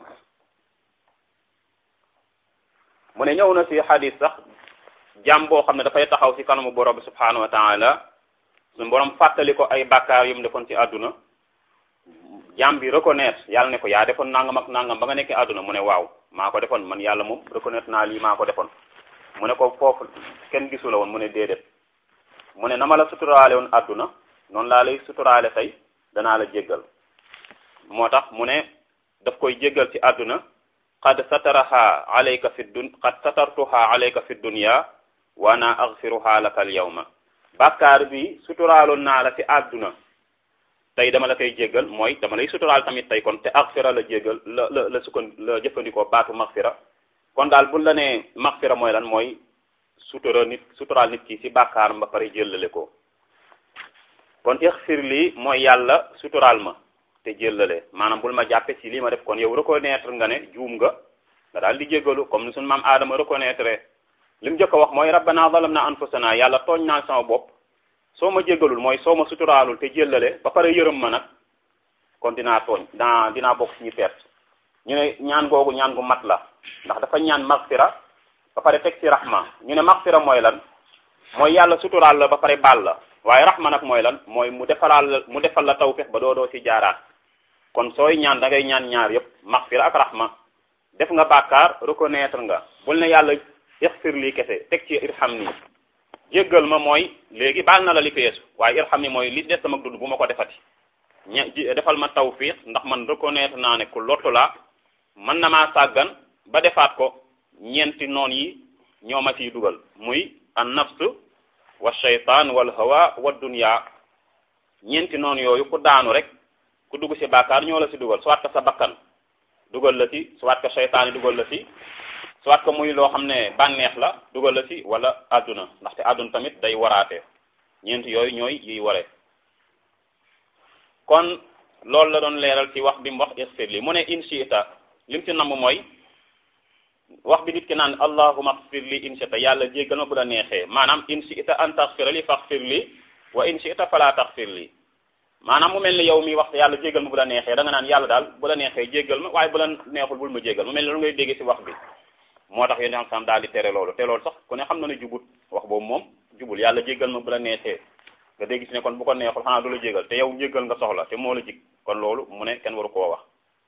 mu ne ñëw na ci xadis sax jàmm boo xam ne dafay taxaw ci kanamu borom bi subhanahu wa taala suñu borom fàttali ko ay bàkkaar yu mu defoon ci àdduna jàmm bi reconnaître yàlla ne ko yaa defoon nangam ak nangam ba nga nekkee àdduna mu ne waaw maa ko defoon man yàlla moom reconnaître naa lii maa ko defoon mu ne ko foofu kenn gisu la woon mu ne déedéet mu ne na ma la suturaale woon àdduna noonu laa lay suturaale tey danaa la jéggal moo tax mu ne daf koy jéggal ci àdduna qad sataraha alayka fi dun qad satartuha alayka fi dunya wa ana aghfiruha laka al yawma bàkkaar bi suturaaloon naa la ci àdduna tey dama la koy jéggal mooy dama lay suturaal tamit tey kon te aghfira la jéggal la la la sukkan la jëfandikoo baatu maghfira kon daal buñ la nee maghfira mooy lan mooy sutura nit suturaal nit ki ci bàkkaaram ba pare jëllale ko kon ixfir lii mooy yàlla suturaal ma te jëllale maanaam bul ma jàppe ci lii ma def kon yow reconnaître nga ne juum nga nga daal di jéggalu comme ni suñu maam aadama reconnaître li mu njëkk a wax mooy rabbana zalamna anfusana yàlla tooñ naa sama bopp soo ma jéggalul mooy soo ma suturaalul te jëllale ba pare yërëm ma nag kon dinaa tooñ dinaa dinaa bokk ci ñu perte ñu ne ñaan googu ñaan gu mat la ndax dafa ñaan magfira ba pare teg ci rahma ñu ne magfira mooy lan mooy yàlla suturaal la ba pare baal la waaye rahma nag mooy lan mooy mu defalaal la mu defal la tawfiq ba doo doo ci jaaraat kon sooy ñaan da ngay ñaan ñaar yépp magfira ak rahma def nga bàkkaar reconnaître nga bul ne yàlla ixfir lii kese teg ci irham nii jéggal ma mooy léegi baal na la li feesu waaye irham ni mooy li des sama dund bu ma ko defati ña defal ma tawfiq ndax man reconnaître naa ne ku lottu laa mën na maa sàggan ba defaat ko ñeenti noon yi ñoo ma ciy dugal muy an nafs wa shaytaan wal hawa wa dunya ñeenti noonu yooyu ku daanu rek ku dugg ci bàkkaar ñoo la ci dugal soit que sa bakkan dugal la ci soit que shaytaan yi dugal la ci soit que muy loo xam ne bànneex la dugal la ci wala àdduna ndaxte àdduna tamit day waraate ñeenti yooyu ñooy yiy waree kon loolu la doon leeral ci wax bi mu wax ixfir li mu ne in shi'ta lim ci namm mooy wax bi nit ki naan allahumma xfir li in shi'ta yàlla jéggal ma bu la neexee maanaam in shi'ta an taxfira li faxfir li wa in shi'ta fala taxfir li maanaam mu mel ni yow mi wax yàlla jéggal ma bu la neexee da nga naan yàlla daal bu la neexee jéggal ma waaye bu la neexul bul ma jéggal mu mel ni loolu ngay dégg ci wax bi moo tax yéen sam daal di tere loolu te loolu sax ku ne xam na ne jubut wax boobu moom jubul yàlla jéggal ma bu la neexee nga dégg ci ne kon bu ko neexul xanaa du la jéggal te yow jéggal nga soxla te moo la jig kon loolu mu ne kenn waru koo wax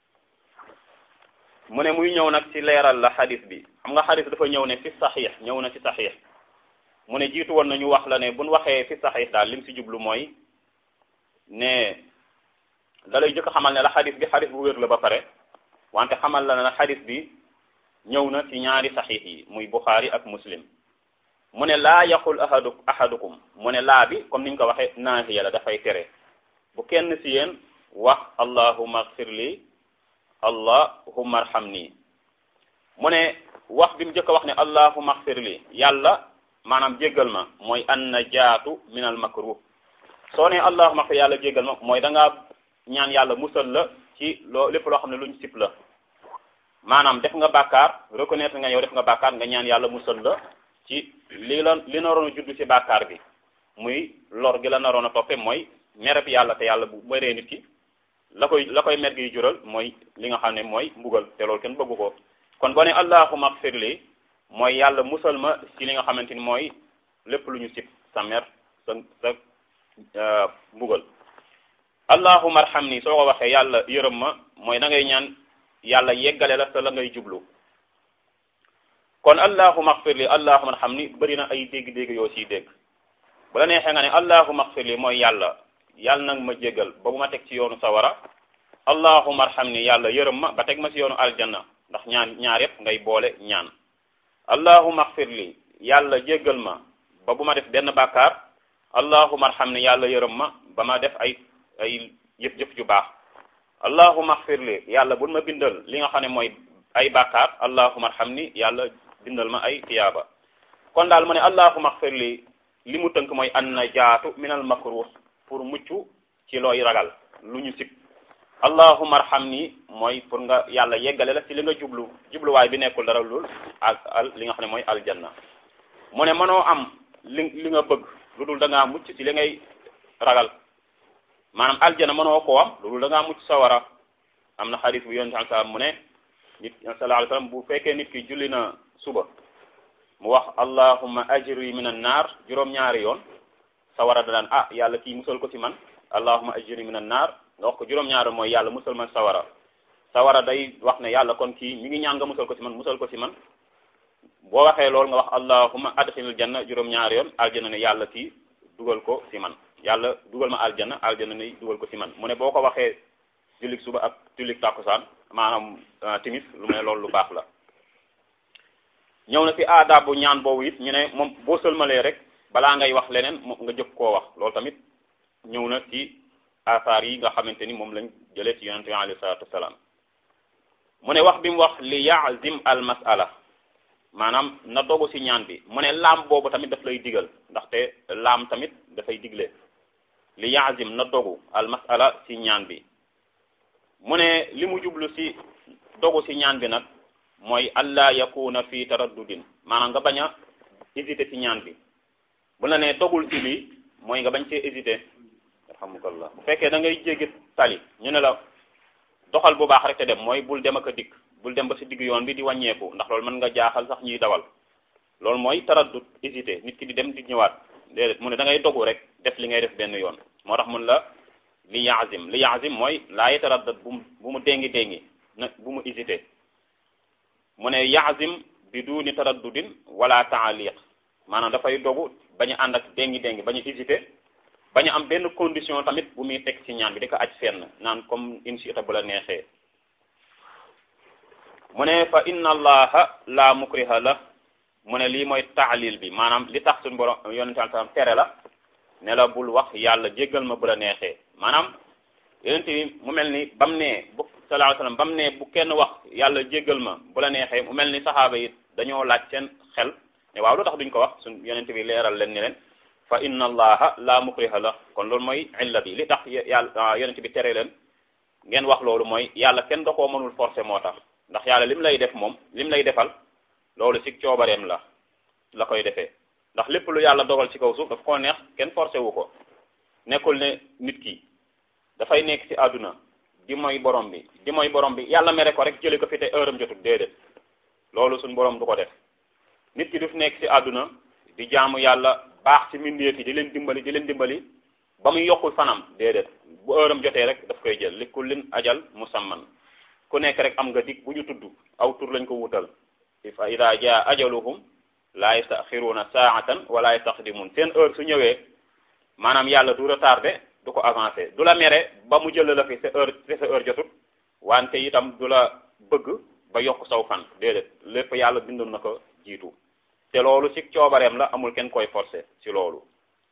mu ne muy ñëw nag ci leeral la xadis bi xam nga xadis dafa ñëw ne fi saxiix ñëw na ci saxiix mu ne jiitu woon nañu wax la ne buñ waxee fi saxiix daal lim ci jublu mooy ne da lay jëkk xamal ne la xadis bi xadis bu wér la ba pare wante xamal la ne la xadis bi ñëw na ci ñaari saxiix yi muy buxaari ak muslim mu ne laa yaqul ahadu ahadukum mu ne laa bi comme niñ ko waxee naahiya la dafay tere bu kenn ci yéen wax allahumma agfir li allahumma arhamni mu ne wax bi mu njëkk a wax ne allahumma agfir li yàlla maanaam jéggal ma mooy an najaatu min al makruh soo ne allahumma agfir yàlla jéggal ma mooy da ngaa ñaan yàlla musal la ci ci loo lépp loo xam ne luñ sip la maanaam def nga bàkkaar reconnaître nga yow def nga bàkkaar nga ñaan yàlla musal la ci li la li naroon a judd ci bàkkaar bi muy lor gi la naroon a toppe mooy mereb yàlla te yàlla bu meree nit ki la koy la koy mer gi jural mooy li nga xam ne mooy mbugal te loolu kenn bëggu ko kon boo ne allahumma ighfir li mooy yàlla musal ma ci li nga xamante ni mooy lépp lu ñu sib sa mer sa sa mbugal allahumma arhamni soo ko waxee yàlla yërëm ma mooy da ngay ñaan yàlla yeggale la sa la ngay jublu kon allahumma ighfir li allahumma arhamni bëri na ay dégg-dégg yoo siy dégg bu la neexee nga ne allahumma ighfir li mooy yàlla yàlla nag ma jéggal ba bu ma teg ci yoonu sawara allahumma arhamni yàlla yërëm ma ba teg ma ci yoonu aljanna ndax ñaan ñaar yépp ngay boole ñaan allahumma ighfir li yàlla jéggal ma ba bu ma def benn bàkkaar allahumma arhamni yàlla yërëm ma ba ma def ay ay jëf-jëf ju baax allahumma ighfir li yàlla bul ma bindal li nga xam ne mooy ay bàkkaar allahumma arhamni yàlla bindal ma ay tiyaaba kon daal mu ne allahumma ighfir li li mu tënk mooy an najaatu min al makruh pour mucc ci looy ragal lu ñu sib allahumma arhamni mooy pour nga yàlla yeggale la ci li nga jublu jubluwaay bi nekkul dara lul ak al li nga xam ne mooy aljanna mu ne mënoo am li li nga bëgg lu dul da ngaa mucc ci li ngay ragal maanaam aljanna mënoo koo am lu dul da ngaa mucc sawara am na xadis bu yonent sallam mu ne nit sallallahu alayhi wasallam bu fekkee nit ki julli na suba mu wax allahumma ajri min an naar juróom-ñaari yoon sawara da daan ah yàlla kii musal ko ci man allahumma ajri min an naar nga wax ko juróom-ñaari mooy yàlla musal man sawara sawara day wax ne yàlla kon kii mi ngi ñaan nga musal ko ci man musal ko ci man boo waxee loolu nga wax allahumma adxilil janna juróom-ñaari yoon aljanna ne yàlla kii dugal ko ci man yàlla dugal ma aljanna aljanna ne dugal ko ci man mu ne boo ko waxee jullik suba ak jullik takkusaan maanaam timis lu mu ne loolu lu baax la ñëw na ci aada bu ñaan boobu it ñu ne moom boo sëlmalee rek balaa ngay wax leneen nga jëkk koo wax loolu tamit ñëw na ci asaar yi nga xamante ni moom lañ jëlee ci yonente bi alayhi salatu wasalaam mu ne wax bi mu wax li yaazim al masala maanaam na dogu ci ñaan bi mu ne laam boobu tamit daf lay digal ndaxte laam tamit dafay digle li yaazim na dogu al masala ci ñaan bi mu ne li mu jublu ci dogu ci ñaan bi nag mooy allah yakuna fi taraddudin maanaam nga bañ a hésité ci ñaan bi bu la nee dogul ci lii mooy nga bañ cee hésité alhamdulilah bu fekkee da ngay jéggi tali ñu ne la doxal bu baax rek te dem mooy bul dem ak a dikk bul dem ba ci digg yoon bi di wàññeeku ndax loolu mën nga jaaxal sax ñuy dawal loolu mooy taraddud hésité nit ki di dem di ñëwaat déedéet mu ne da ngay dogu rek def li ngay def benn yoon moo tax mun la li yaazim li yaazim mooy laa yataraddad bu mu bu mu déngi déngi na bu mu hésité mu ne yaazim bi duni taraddudin wala taaliq maanaam dafay dogu bañ a ànd ak déngi déngi bañ a hésité bañ a am benn condition tamit bu muy teg ci ñaan bi di ko aj fenn naan comme insita bu la neexee mu ne fa inna allaha la mukriha la mu ne lii mooy taalil bi maanaam li tax suñu borom yonente sallam tere la ne la bul wax yàlla jéggal ma bu la neexee maanaam yonente bi mu mel ni bam ne bu sallallahu alayhi wasallam bam ne bu kenn wax yàlla jéggal ma bu la neexee mu mel ni saxaaba yi dañoo laaj seen xel ne waaw lu tax duñ ko wax suñ yonente bi leeral leen ni leen fa inna allaha la mukriha la kon loolu mooy illa bi li tax yàlla yonente bi tere leen ngeen wax loolu mooy yàlla kenn da koo mënul forcer moo tax ndax yàlla lim lay def moom lim lay defal loolu ci coobareem la la koy defee ndax lépp lu yàlla dogal ci kaw suuf daf koo neex kenn forcé wu ko nekkul ne nit ki dafay nekk ci àdduna di mooy borom bi di mooy borom bi yàlla mere ko rek jële ko fi te heure am jotul déedéet loolu suñ borom du ko def nit ki daf nekk ci àdduna di jaamu yàlla baax ci mbindeef yi di leen dimbali di leen dimbali ba muy yokkul fanam déedéet bu heure am jotee rek daf koy jël li kullin ajal musamman ku nekk rek am nga dig bu ñu tudd aw tur lañ ko wutal fa ida jaa ajaluhum la yastaxiruuna saatan wala yastaqdimun seen heure su ñëwee maanaam yàlla du retardé du ko avancé du la mere ba mu jël la fi sa heure te sa heure jotut wante itam du la bëgg ba yokk saw fan déedéet lépp yàlla bindoon na ko jiitu te loolu ci coobareem la amul kenn koy forcé ci loolu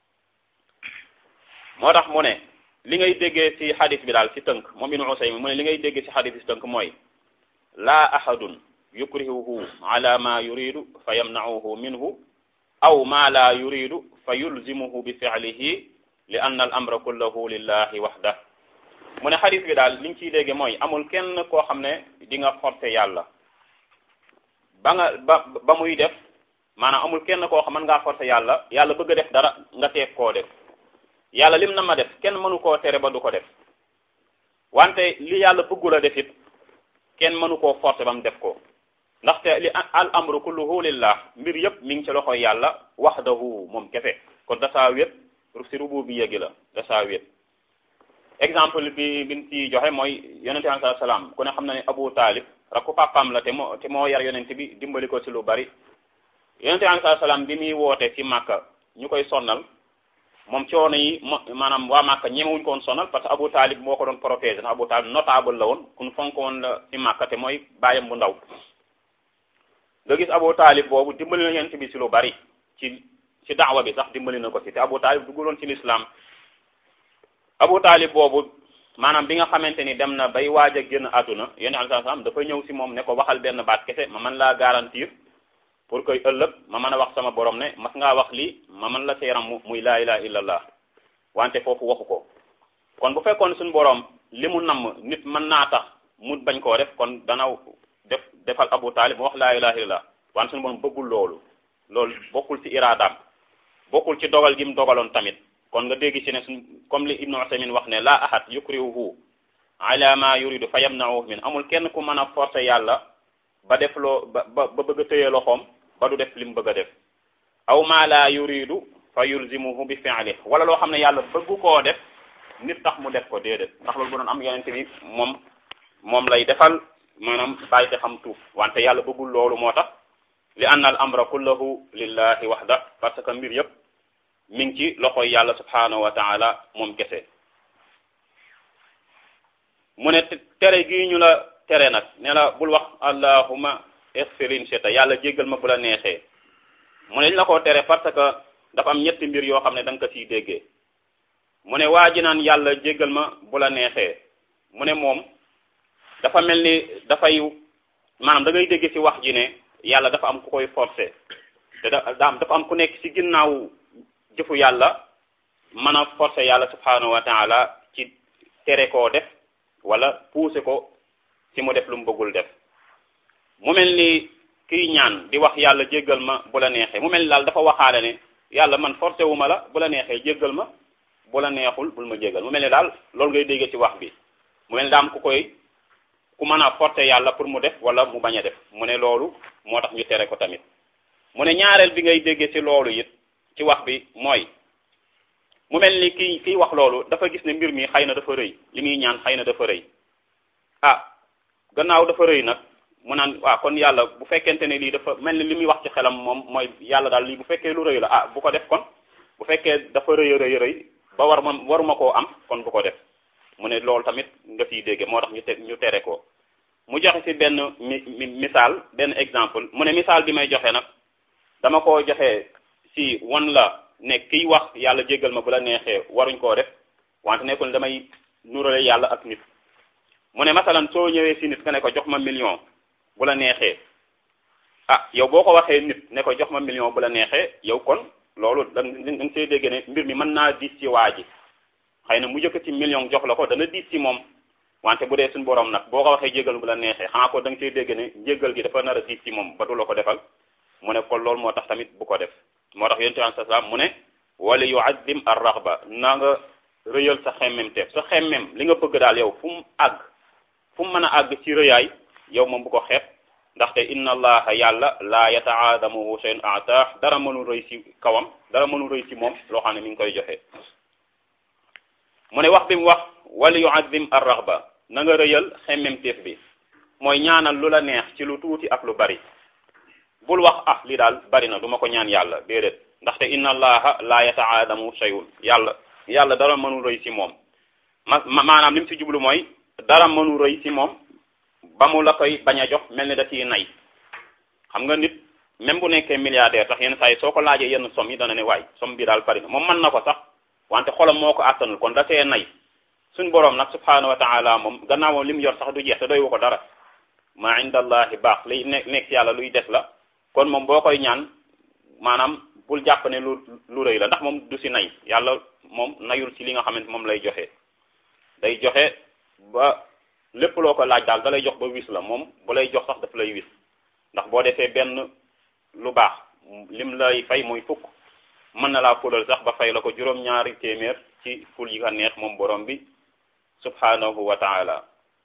moo tax mu ne li ngay déggee ci xadis bi daal ci tënk moom ibnu Usaymin mu ne li ngay déggee ci xadis bi ci tënk mooy laa ahadun yukrihuhu ala ma yuridu fa yamnauhu minhu aw ma la yuridu fa yulzimuhu bi fi'lihi li anna al amra kullahu lillahi waxda mu ne xadis bi daal liñ ciy dégge mooy amul kenn koo xam ne di nga forcer yàlla ba nga ba ba muy def maanaam amul kenn koo xam mën ngaa forcer yàlla yàlla bëgg a def dara nga teeg koo def yàlla lim na ma def kenn mënu koo tere ba du ko def wante li yàlla bëggul a def it kenn mënu koo forcer ba mu def ko ndaxte li al amru kulluhu lillah mbir yëpp mi ngi ci loxoy yàlla wahdahu moom kese kon dasaa wét si rububiyya gi la dasaa wét exemple bi bi ci joxe mooy yonente bi sallallahu alayhi wasallam ku ne xam na ne Abu Talib rakku papaam la te moo te moo yar yonente bi dimbali ko ci lu bari yonente bi sallallahu alayhi wasallam bi muy woote ci Màkka ñu koy sonnal moom coono yi maanaam waa Màkka ñemewuñ ko woon sonal parce que Abu Talib moo ko doon protéger ndax Abu Talib notable la woon kun fonk woon la ci Màkka te mooy bàyyam bu ndaw nga gis Abu Talib boobu dimbali na yonent bi ci lu bari ci ci daawa bi sax dimbali na ko ci te Abu Talib dugguloon ci l'islam Abu Talib boobu maanaam bi nga xamante ni dem na bay waaj a génn àdduna yonent alayhi salaam dafa ñëw ci moom ne ko waxal benn baat kese ma mën laa garantir pour que ëllëg ma mën a wax sama borom ne mas ngaa wax lii ma mën la seeram mu muy laa ilaha illallah wante foofu waxu ko kon bu fekkoon suñu borom li mu namm nit mën naa tax mu bañ koo def kon dana def defal Abu Talib mu wax laa ilaha illallah wante suñu borom bëggul loolu loolu bokkul ci iraadaam bokkul ci dogal gi mu dogaloon tamit kon nga dégg ci ne suñ comme li Ibnu Usaymin wax ne laa ahad yukrihuhu ala ma yuridu fa yamna'uhu min amul kenn ku mën a forcer yàlla ba def loo ba ba bëgg a tëye loxoom ba du def li mu bëgg a def aw ma la yuridu fa yulzimuhu bi fi'li wala loo xam ne yàlla bëggu koo def nit tax mu def ko déedéet ndax loolu bu doon am yonente bi moom moom lay defal maanaam bàyyi te xam tuuf wante yàlla bëggul loolu moo tax li anna al amra kullahu lillahi wahda parce que mbir yëpp mi ngi ci loxoy yàlla subhanahu wa taala moom kese mu ne tere gii ñu la tere nag ne la bul wax allahuma exfirin sheta yàlla jéggal ma bu la neexee mu ne ñu la ko tere parce que dafa am ñetti mbir yoo xam ne da nga ko siy déggee mu ne waa ji naan yàlla jéggal ma bu la neexee mu ne moom dafa mel ni dafay maanaam da ngay dégg ci wax ji ne yàlla dafa am ku koy forcer te da dafa am ku nekk ci ginnaaw jëfu yàlla mën a forcer yàlla subhanahu wa taala ci tere koo def wala pousser ko ci mu def lu mu bëggul def mu mel ni kiy ñaan di wax yàlla jéggal ma bu la neexee mu mel ni daal dafa waxaale ne yàlla man forcé wu ma la bu la neexee jéggal ma bu la neexul bul ma jéggal mu mel ni daal loolu ngay déggee ci wax bi mu mel ni daam ku koy ku mën a forcé yàlla pour mu def wala mu bañ a def mu ne loolu moo tax ñu tere ko tamit mu ne ñaareel bi ngay déggee ci loolu it ci wax bi mooy mu mel ni kii kii wax loolu dafa gis ne mbir mi xëy na dafa rëy li muy ñaan xëy na dafa rëy ah gannaaw dafa rëy nag mu naan waaw kon yàlla bu fekkente ne lii dafa mel ni li muy wax ci xelam moom mooy yàlla daal lii bu fekkee lu rëy la ah bu ko def kon bu fekkee dafa rëy a rëy rëy ba war ma waruma koo am kon bu ko def mu ne loolu tamit nga fiy dégge moo tax ñu te ñu tere ko mu joxe ci benn mi misaal benn exemple mu ne misaal bi may joxe nag dama koo joxe ci wan la ne kiy wax yàlla jéggal ma bu la neexee waruñ koo def wante nekkul damay nurale yàlla ak nit mu ne masalan soo ñëwee ci nit nga ne ko jox ma million bu la neexee ah yow boo ko waxee nit ne ko jox ma million bu la neexee yow kon loolu da nga see dégg ne mbir mi mën naa diis ci waa ji xëy na mu jëkk ci million jox la ko dana diis ci moom wante bu dee suñu borom nag boo ko waxee jéggal bu la neexee xanaa ko da nga see dégg ne jéggal gi dafa nar a diis ci moom ba du la ko defal mu ne kon loolu moo tax tamit bu ko def moo tax yonent bi salaam mu ne wala yu'azzim ar-raghba na nga rëyal sa xemmem teef sa xemmem li nga bëgg daal yow fu mu àgg fu mu mën a àgg ci rëyaay yow moom bu ko xeeb ndaxte inna allaha yàlla laa yataadamuhu shay'un ataax dara mënul rëy ci kawam dara mënul rëy ci moom loo xam ne mi ngi koy joxe mu ne wax bi mu wax wala yu'azzim ar-raghba na nga rëyal xemmem teef bi mooy ñaanal lu la neex ci lu tuuti ak lu bari bul wax ah li daal bari na du ma ko ñaan yàlla déedéet ndaxte inna allaha la yataadamu shay'un yàlla yàlla dara mënul rëy ci moom ma maanaam li mu ci jublu mooy dara mënul rëy ci moom ba mu la koy bañ a jox mel ni da ciy nay xam nga nit même bu nekkee milliardaire sax yenn saa yi soo ko laajee yenn somme yi dana ne waay somme bi daal bari na moom mën na ko sax wante xolam moo ko àttanul kon da see nay suñ boroom nag subhanahu wa taala moom gannaaw moom li mu yor sax du jeex te doy wu ko dara ma inda allahi baax liy nekk nekk yàlla luy des la kon moom boo koy ñaan maanaam bul jàpp ne lu lu rëy la ndax moom du si nay yàlla moom nayul ci li nga xamante moom lay joxe day joxe ba lépp loo ko laaj daal da lay jox ba wis la moom bu lay jox sax daf lay wis ndax boo defee benn lu baax lim lay fay muy fukk mën na laa fulal sax ba fay la ko juróom-ñaari téeméer ci ful yi ka neex moom borom bi subhanahu wa taala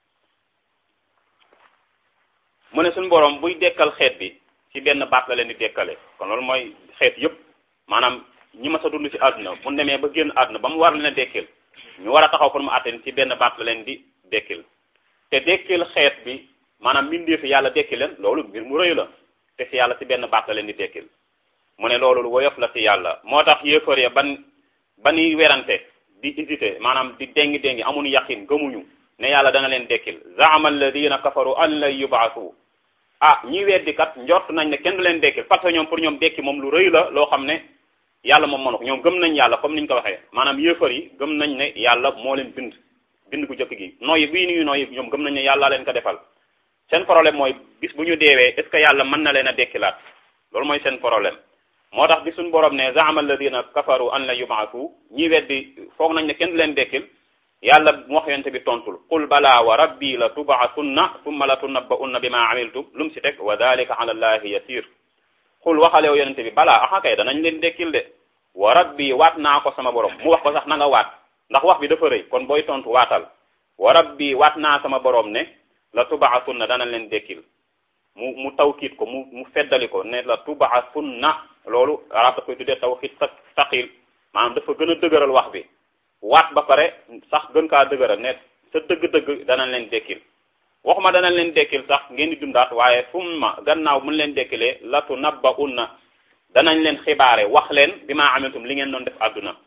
mu ne suñu borom buy dekkal xeet bi ci benn baat la leen di dekkale kon loolu mooy xeet yëpp maanaam ñi ma sa dund ci àdduna bu demee ba génn àdduna ba mu war leen a dekkil ñu war a taxaw pour mu àtteen ci benn baat la leen di dekkil te dekkil xeet bi maanaam mbindee fi yàlla dekki leen loolu mbir mu rëy la te fi yàlla ci benn baat la leen di dekkil mu ne loolu lu woyof la ci yàlla moo tax yéefar ya ban ba ñuy werante di hésité maanaam di déngi déngi amuñu yaqin gëmuñu ne yàlla dana leen dekkil zaama alladina kafaru an lay yubaasu ah ñi weddi kat njort nañ ne kenn du leen dekkil parce que ñoom pour ñoom dekki moom lu rëy la loo xam ne yàlla moom mënu ko ñoom gëm nañ yàlla comme niñ ko waxee maanaam yéefar yi gëm nañ ne yàlla moo leen bind bind gu jëkk gi nooyi bii nuyu nooyi ñoom gëm nañ ne yàlla leen ko defal seen problème mooy bis bu ñu deewee est ce que yàlla mën na leen a dekkilaat loolu mooy seen problème moo tax bi suñu borom ne zaama alladina kafaru an la yubaasu ñi weddi foog nañ ne kenn du leen dekkil yàlla mu wax yonte bi tontul qul bala wa rabbi la tubaasunna tumma la tunabba'unna bima amiltum lu mu si teg wa dalika ala allahi yasir xul waxalew yonente bi balaa axa kay danañ leen dekkil de wa rabbi waat naa ko sama borom mu wax ko sax na nga waat ndax wax bi dafa rëy kon booy tontu waatal wa rabbi waat naa sama borom ne la tubaasunna danañ leen dekkil mu mu tawkiit ko mu mu feddali ko ne la tubaasunna loolu arab da koy tuddee tawkiit sa saqil maanaam dafa gën a dëgëral wax bi waat ba pare sax gën kaa dëgëral ne sa dëgg-dëgg danañ leen dekkil waxuma danañ leen dekkil sax ngeen di dundaat waaye summa gannaaw mun leen dekkilee latu nabba unna danañ leen xibaare wax leen bi maa amiltum li ngeen doon def àdduna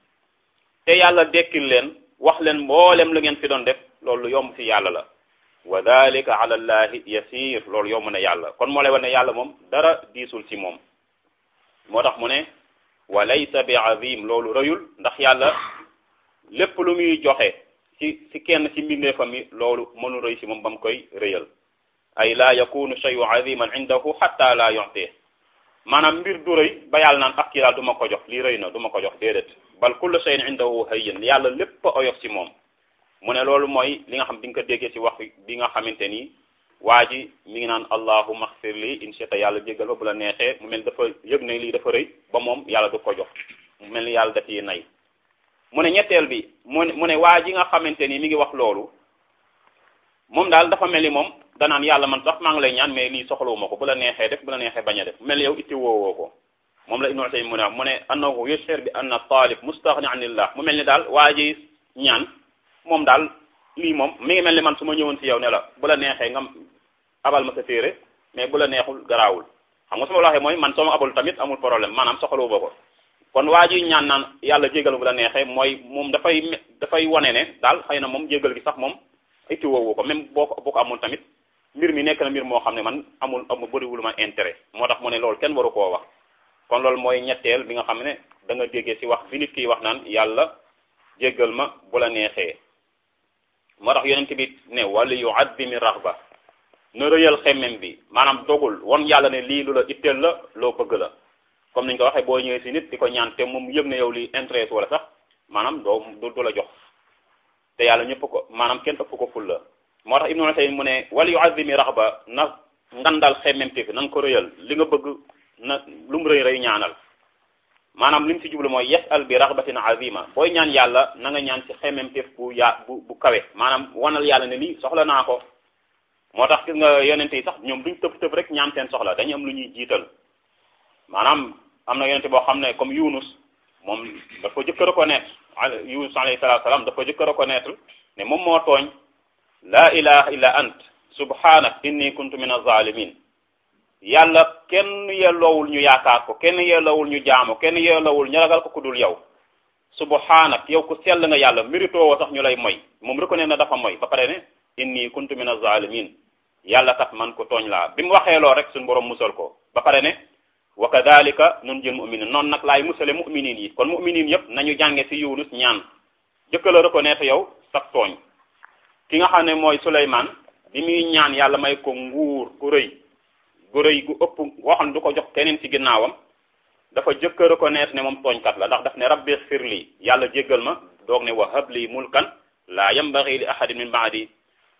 te yàlla dekkil leen wax leen mboolem lu ngeen fi doon def loolu yomb fi yàlla la wa dalika ala allahi yasir loolu yomb na yàlla kon moo lay wane ne yàlla moom dara diisul ci moom moo tax mu ne wa laysa bi azim loolu rëyul ndax yàlla lépp lu muy joxe ci ci kenn ci mbindeefam yi loolu mënu rëy ci moom ba mu koy rëyal ay la yakunu shay'u aziman indahu hatta la yu'ti maanaam mbir du rëy ba yàlla naan ak kii daal du ma ko jox lii rëy na du ma ko jox déedéet bal kullu shay'in indahu hayyin yàlla lépp a oyof ci moom mu ne loolu mooy li nga xam di nga ko déggee ci wax bi nga xamante ni waa ji mi ngi naan allahumma xfir lii in shi'ta yàlla jéggal ba bu la neexee mu mel dafa yëg ne lii dafa rëy ba moom yàlla du ko jox mu mel ni yàlla daf yi nay mu ne ñetteel bi mu ne mu ne waa ji nga xamante ni mi ngi wax loolu moom daal dafa mel ni moom danaan yàlla man sax maa ngi lay ñaan mais lii soxlawuma ko bu la neexee def bu la neexee bañ a def mel ni yow itti woowoo ko moom la Ibnu Usaymin mu ne mu ne annahu yushir bi anna talib mustaghni anillah mu mel ni daal waa ji ñaan moom daal lii moom mi ngi mel ni man su ma ñëwoon ci yow ne la bu la neexee nga abal ma sa téere mais bu la neexul garaawul xam nga su ma la waxee mooy man soo ma abal tamit amul problème maanaam soxlawuma ko kon waa ji ñaan naan yàlla jégal bu la neexee mooy moom dafay dafay wane ne daal xëy na moom jégal gi sax moom itti woowu ko même boo ko boo ko amul tamit mbir mi nekk na mbir moo xam ne man amul amul bëriwul ma intérêt moo tax mu ne loolu kenn waru koo wax kon loolu mooy ñetteel bi nga xam ne da nga déggee ci wax bi nit kiy wax naan yàlla jégal ma bu la neexee moo tax yonent bi ne wala yu addimi raxba na rëyal xemmem bi maanaam dogul won yàlla ne lii lu la itteel la loo bëgg la comme niñ ko waxee boo ñëwee ci nit di ko ñaan te moom yëg na yow li intérêt wala sax maanaam doo du la jox te yàlla ñëpp ko maanaam kenn ëpp ko ful la moo tax ibnu Usaymin mu ne wala yu azimi raxba na ngandal xemmemte fi na nga ko rëyal li nga bëgg na lu mu rëy rëy ñaanal maanaam li mu ci jublu mooy yasal bi raxbatin azima booy ñaan yàlla na nga ñaan ci xemmemte bu yaa bu bu kawe maanaam wanal yàlla ne lii soxla naa ko moo tax gis nga yonente yi sax ñoom duñ tëb tëb rek ñaan seen soxla dañu am lu ñuy jiital maanaam am na yonente boo xam ne comme Yunus moom dafa jëkk a reconnaître Yunus alayhi salatu salaam dafa jëkk a reconnaître ne moom moo tooñ la ilaha illa ant subhanak inni kuntu min az-zalimin yàlla kenn yelloowul ñu yaakaar ko kenn yelloowul ñu jaamu kenn yelloowul ñu ragal ko ku dul yow subhanak yow ku sell nga yàlla mérito woo sax ñu lay moy moom reconnaître na dafa moy ba pare ne inni kuntu min az-zalimin yàlla kat man ko tooñ laa bi mu waxee loo rek suñu borom musal ko ba pare ne wa kadhalika nun jël mu'minin noonu nag laay musale mu'minin yi kon mu'minin yëpp nañu jànge ci Yunus ñaan jëkka la reconnaître yow sax tooñ ki nga xam ne mooy Souleymane bi muy ñaan yàlla may ko nguur gu rëy gu rëy gu ëpp goo xam ne du ko jox keneen ci ginnaawam dafa jëkk a reconnaître ne moom tooñkat la ndax daf ne rabbi xfir lii yàlla jéggal ma doog ne wa habli mulkan laa yambaghi li ahadin min ba'di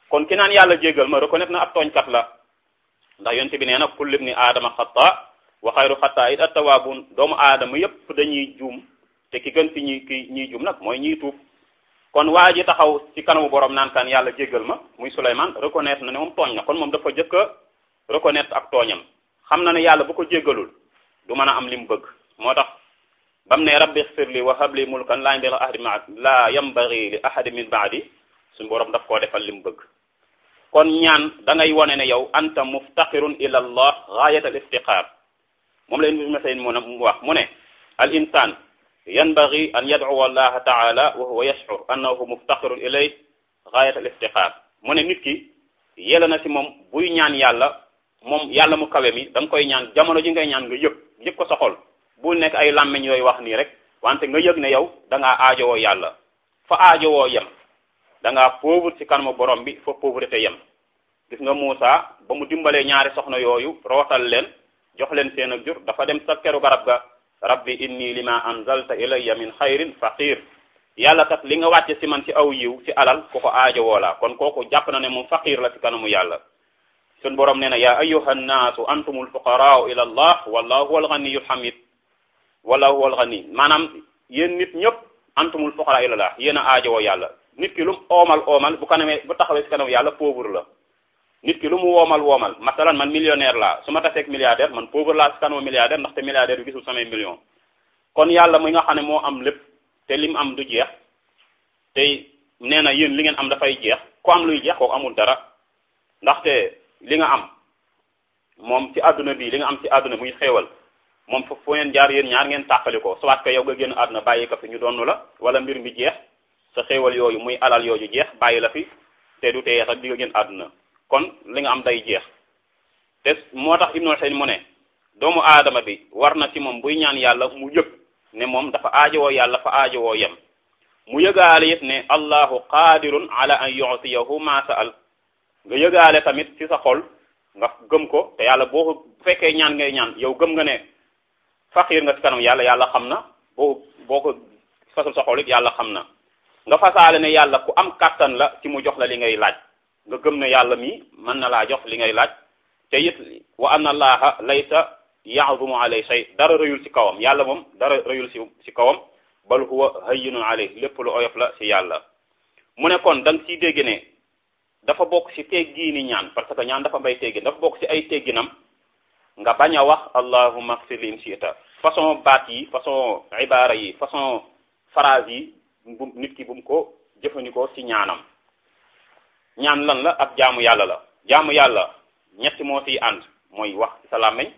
kon ki naan yàlla jéggal ma reconnaître na ab tooñkat la ndax yonte bi nee na kullu ibni aadama xata wa xayru xata it attawaabun doomu aadama yépp dañuy juum te ki gën ci ñi ki ñiy juum nag mooy ñiy tuub kon waa ji taxaw ci kanamu borom naan kan yàlla jéggal ma muy Souleymane reconnaître na ne moom tooñ na kon moom dafa jëkk a reconnaître ak tooñam xam na ne yàlla bu ko jéggalul du mën a am li mu bëgg moo tax bam ne rabbi xfir li wa habli mulkan laa yambagi ahadi ma laa yambagi li ahadi min baadi suñu borom daf koo defal li mu bëgg kon ñaan da ngay wone ne yow anta muftaqirun ila allah gaayat al iftiqaar moom la ibnu Mas'ud mu wax mu ne al insan yanbagi an yad'uwa allah taala wa huwa yash'ur annahu muftaqirun ilayh gaayat al iftiqaar mu ne nit ki yella na ci moom buy ñaan yàlla moom yàlla mu kawe mi da nga koy ñaan jamono ji ngay ñaan nga yëg yëg ko sa xol bul nekk ay làmmiñ yooyu wax nii rek wante nga yëg ne yow da ngaa aajowoo yàlla fa aajowoo yem da ngaa pauvre ci kanamu borom bi fa pauvreté yem gis nga Muusa ba mu dimbalee ñaari soxna yooyu rootal leen jox leen seen ak jur dafa dem sa keru garab ga rabbi inni lima anzalta ilayya min xayrin faqir yàlla kat li nga wàcce ci man ci aw yiw ci alal ku ko aajowoo la kon kooku jàpp na ne moom faqir la ci kanamu yàlla sun borom nee na yaa ayyuha nnaasu antumul fuqaraau ila allah wallahu huwal ganiyul hamid wallahu huwal gani maanaam yéen nit ñëpp antumul fuqaraa ila allah yéen a aajowoo yàlla nit ki lu mu oomal oomal bu kanamee bu taxawee ci kanamu yàlla pauvre la nit ki lu mu woomal woomal masalan man millionnaire laa su ma taseeg milliardaire man pauvre laa ci kanamu milliardaire ndaxte milliardaire bi gisul samay million kon yàlla mi nga xam ne moo am lépp te li mu am du jeex tey nee na yéen li ngeen am dafay jeex ku am luy jeex kooku amul dara ndaxte li nga am moom ci àdduna bi li nga am ci àdduna muy xéewal moom foofu fu ngeen jaar yéen ñaar ngeen tàqali ko soit que yow nga génn àdduna bàyyi ko fi ñu donnu la wala mbir mi jeex sa xéewal yooyu muy alal yooyu jeex bàyyi la fi te du teye sax di nga génn àdduna kon li nga am day jeex te moo tax Ibnu Usaymin mu ne doomu aadama bi war na ci moom buy ñaan yàlla mu yëg ne moom dafa aajowoo yàlla fa aajowoo yem mu yëgaale it ne allahu qadirun ala an yu'tiyahu ma sa'al nga yëgaale tamit ci sa xol nga gëm ko te yàlla boo ko bu fekkee ñaan ngay ñaan yow gëm nga ne faqiir nga ci kanam yàlla yàlla xam na boo boo ko fasul sa xol it yàlla xam na nga fasaale ne yàlla ku am kàttan la ci mu jox la li ngay laaj nga gëm ne yàlla mi mën na laa jox li ngay laaj te it wa anna allaha laysa ya'zumu alay shay dara rëyul ci kawam yàlla moom dara rëyul ci ci kawam bal huwa hayyinun alay lépp lu oyof la ci yàlla mu ne kon da nga ciy dégg ne dafa bokk ci teggiini ñaan parce que ñaan dafa mbay teggin dafa bokk ci ay tegginam nga bañ a wax allahumma ighfir li in shi'ta façon baat yi façon ibaara yi façon phrase yi bu nit ki bu mu ko jëfandikoo ci ñaanam ñaan lan la ak jaamu yàlla la jaamu yàlla ñetti moo ciy ànd mooy wax ci sa làmmiñ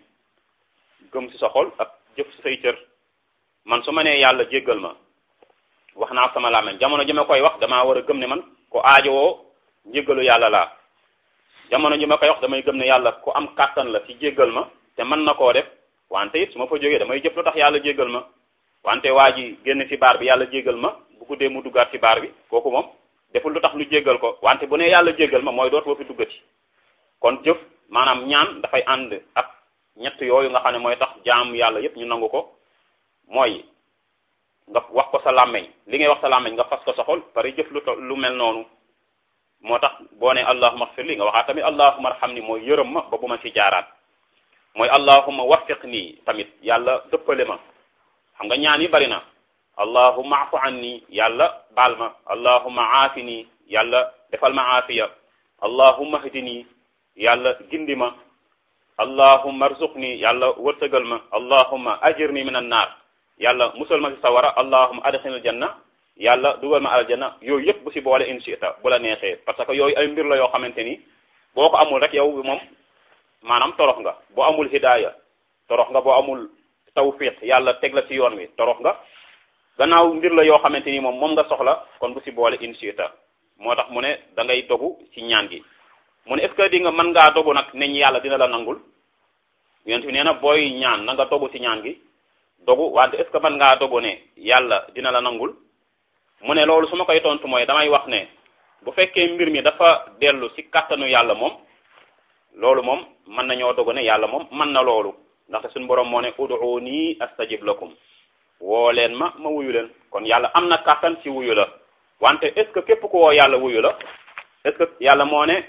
gëm ci sa xol ak jëf ci say cër man su ma nee yàlla jéggal ma wax naa sama làmmiñ jamono ji ma koy wax damaa war a gëm ne man ko aajowoo njéggalu yàlla laa jamono ji ma koy wax damay gëm ne yàlla ku am kàttan la ci jéggal ma te mën na koo def wante it su ma fa jógee damay jëf lu tax yàlla jéggal ma wante waa ji génn ci baar bi yàlla jéggal ma bu guddee mu duggaat ci baar bi kooku moom deful lu tax lu jéggal ko wante bu ne yàlla jéggal ma mooy dootoo fi duggati kon jëf maanaam ñaan dafay ànd ak ñett yooyu nga xam ne mooy tax jaam yàlla yépp ñu nangu ko mooy nga wax ko sa làmmeñ li ngay wax sa làmmeñ nga fas ko sa xol pare jëf lu lu mel noonu moo tax boo ne allahuma xfir li nga waxaat tamit allahuma arham ni mooy yërëm ma ba bu ma ci jaaraat mooy allahuma waffiq nii tamit yàlla dëppale ma xam nga ñaan yi bari na allahuma afu an nii yàlla baal ma allahuma aafi nii yàlla defal ma aafiya allahuma hdi nii yàlla gindi ma allahuma arzuq nii yàlla wërsëgal ma allahuma ajir nii min an naar yàlla musal ma ci sawara allahuma adxilil janna yàlla dugal ma aljanna yooyu yëpp bu si boole in shi'ta bu la neexee parce que yooyu ay mbir la yoo xamante ni boo ko amul rek yow moom maanaam torox nga boo amul hidaaya torox nga boo amul tawfiq yàlla teg la ci yoon wi torox nga gannaaw mbir la yoo xamante ni moom moom nga soxla kon bu si boole in shi'ta moo tax mu ne da ngay dogu ci ñaan gi mu ne est ce que di nga mën ngaa dogu nag ne yàlla dina la nangul yonent bi nee na booy ñaan na nga dogu ci ñaan gi dogu wante est ce que mën ngaa dogu ne yàlla dina la nangul mu ne loolu su ma koy tontu mooy damay wax ne bu fekkee mbir mi dafa dellu ci kàttanu yàlla moom loolu moom mën nañoo dogu ne yàlla moom mën na loolu ndaxte suñu borom moo ne ud'uuni astajib lakum woo leen ma ma wuyu leen kon yàlla am na kàttan ci wuyu la wante est ce que képp ku woo yàlla wuyu la est-ce que yàlla moo ne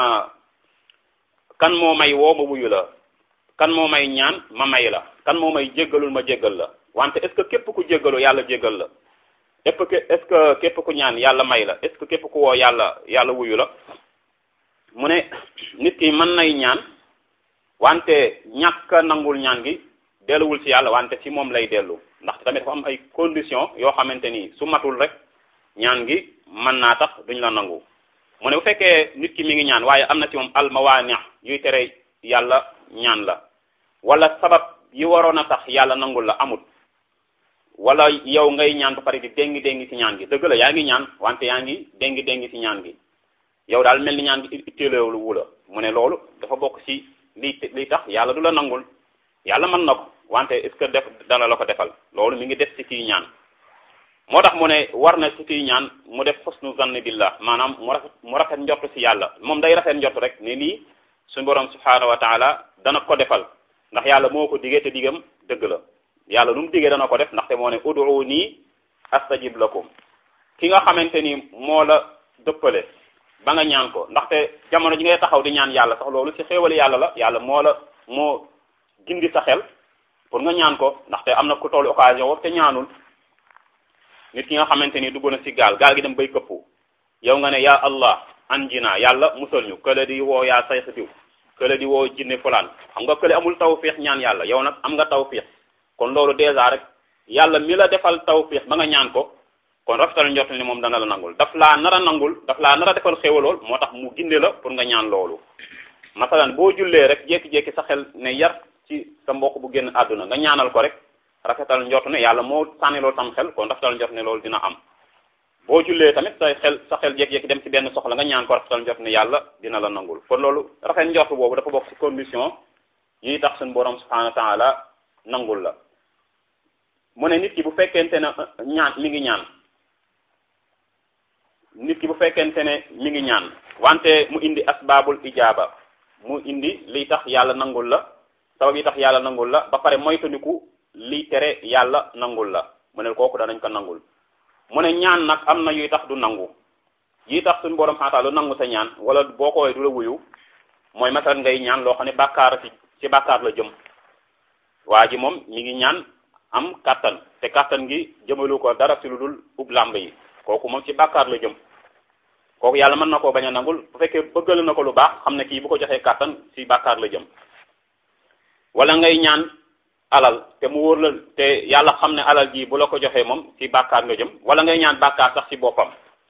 kan moo may woo ma wuyu la kan moo may ñaan ma may la kan moo may jéggalul ma jéggal la wante est-ce que képp ku jéggalu yàlla jéggal la est-ce que est-ce que képp ku ñaan yàlla may la est-ce que képp ku woo yàlla yàlla wuyu la mu ne nit ki mën nay ñaan wante ñàkk nangul ñaan gi delluwul ci yàlla wante ci moom lay dellu ndax tamit dafa am ay conditions yoo xamante ni su matul rek ñaan gi mën naa tax duñ la nangu mu ne bu fekkee nit ki mi ngi ñaan waaye am na ci moom almawaani yuy tere yàlla ñaan la wala sabab yi waroon a tax yàlla nangul la amut wala yow ngay ñaan ba pare di déngi déngi ci ñaan gi dëgg la yaa ngi ñaan wante yaa ngi déngi déngi ci ñaan gi yow daal mel ni ñaan gi itteelewul wu la mu ne loolu dafa bokk ci li li tax yàlla du la nangul yàlla mën na ko wante est-ce que def dana la ko defal loolu mi ngi def ci kii ñaan moo tax mu ne war na ci kii ñaan mu def husnu zanni billah maanaam mu rafet mu rafet njort ci yàlla moom day rafet njort rek ne lii suñu borom subhaanahu wa taala dana ko defal ndax yàlla moo ko digee te digam dëgg la yàlla lu mu digee dana ko def ndaxte moo ne ud'uuni astajib lakum ki nga xamante ni moo la dëppale ba nga ñaan ko ndaxte jamono ji ngay taxaw di ñaan yàlla sax loolu ci xéewali yàlla la yàlla moo la moo gindi sa xel pour nga ñaan ko ndaxte am na ku toll occasion woowu te ñaanul nit ki nga xamante ni dugg na ci gaal gaal gi dem bay këppu yow nga ne ya allah anjina yàlla musal ñu kële di woo yaa sayx diw kële di woo jinne fulaan xam nga kële amul tawfiix ñaan yàlla yow nag am nga tawfiix kon loolu dèjà rek yàlla mi la defal tawfiix ba nga ñaan ko kon rafetal njort ni moom dana la nangul daf laa nar a nangul daf laa nar a defal xéwalool moo tax mu ginde la pour nga ñaan loolu masalan boo jullee rek jékki-jékki sa xel ne yar ci sa mbokk bu génn àdduna nga ñaanal ko rek rafetal njort ne yàlla moo sànni loolu sam xel kon rafetal njort ne loolu dina am boo jullee tamit sa xel sa xel jékki-jékki dem ci benn soxla nga ñaan ko rafetal njort ne yàlla dina la nangul kon loolu rafet njort boobu dafa bokk ci condition yi tax suñu borom subhanahu wa taala nangul la mu ne nit ki bu fekkente ne ñaan mi ngi ñaan nit ki bu fekkente ne mi ngi ñaan wante mu indi asbaabul ijaaba mu indi liy tax yàlla nangul la sabab yi tax yàlla nangul la ba pare moytandiku liy tere yàlla nangul la mu ne kooku danañ ko nangul mu ne ñaan nag am na yuy tax du nangu yi tax suñu borom xaataa lu nangu sa ñaan wala boo koy du la wuyu mooy masalan ngay ñaan loo xam ne bàkkaar ci ci bàkkaar la jëm waa ji moom mi ngi ñaan am kàttan te kàttan gi jëmalu ko dara ci lu dul ub làmb yi kooku moom ci bàkkaar la jëm kooku yàlla mën na koo bañ a nangul bu fekkee bëggal na ko lu baax xam ne kii bu ko joxee kàttan ci bàkkaar la jëm wala ngay ñaan alal te mu wóor la te yàlla xam ne alal ji bu la ko joxee moom ci bàkkaar nga jëm wala ngay ñaan bàkkaar sax ci boppam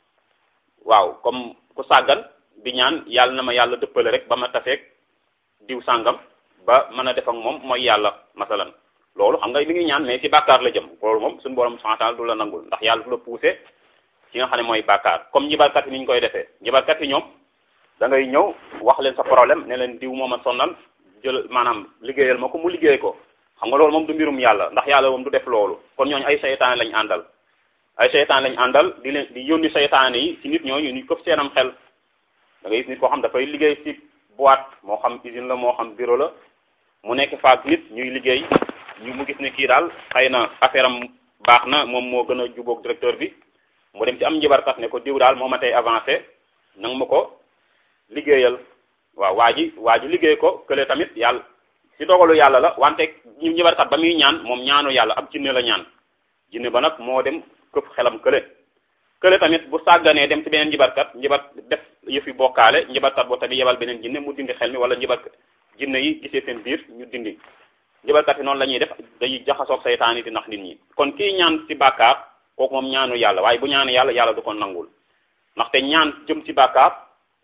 waaw comme ku sàggan di ñaan yàlla na ma yàlla dëppale rek ba ma tafeeg diw sàngam ba mën a def ak moom mooy yàlla masalan loolu xam nga mi ngi ñaan mais ci bàkkaar la jëm loolu moom suñu borom santal du la nangul ndax yàlla du la poussé ci nga xam ne mooy bàkkaar comme njibarkat yi ni ñu koy defee njibarkat yi ñoom da ngay ñëw wax leen sa problème ne leen diw moom a sonnal jël maanaam liggéeyal ma ko mu liggéey ko xam nga loolu moom du mbirum yàlla ndax yàlla moom du def loolu kon ñooñu ay seytaane lañ àndal ay seytaane lañ àndal di leen di yónni seytaane yi ci nit ñooñu ñu këf seenam xel da ngay gis nit koo xam dafay liggéey ci boîte moo xam usine la moo xam bureau la mu nekk faak nit ñuy liggéey ñu mu gis ne kii daal xëy na affaire am baax na moom moo gën a jubóog directeur bi mu dem ci am njibarkat ne ko diw daal moo ma tey avancé nang ma ko liggéeyal waaw waa ji waa ji liggéey ko kële tamit yàlla ci dogalu yàlla la wante ñu njibarkat ba muy ñaan moom ñaanu yàlla ab jinne la ñaan jinne ba nag moo dem këpp xelam kële kële tamit bu sàgganee dem ci beneen njibarkat njibar def yëfi bokkaale njibarkat boo tamit yebal beneen jinne mu dindi xel mi wala njibar jinne yi gisee seen biir ñu dindi njibarkat yi noonu la ñuy def dañuy jaxasoog saytaan yi di nax nit ñi kon kii ñaan ci bàkkaar kooku moom ñaanu yàlla waaye bu ñaanu yàlla yàlla du ko nangul ndaxte ñaan jëm ci bàkkaar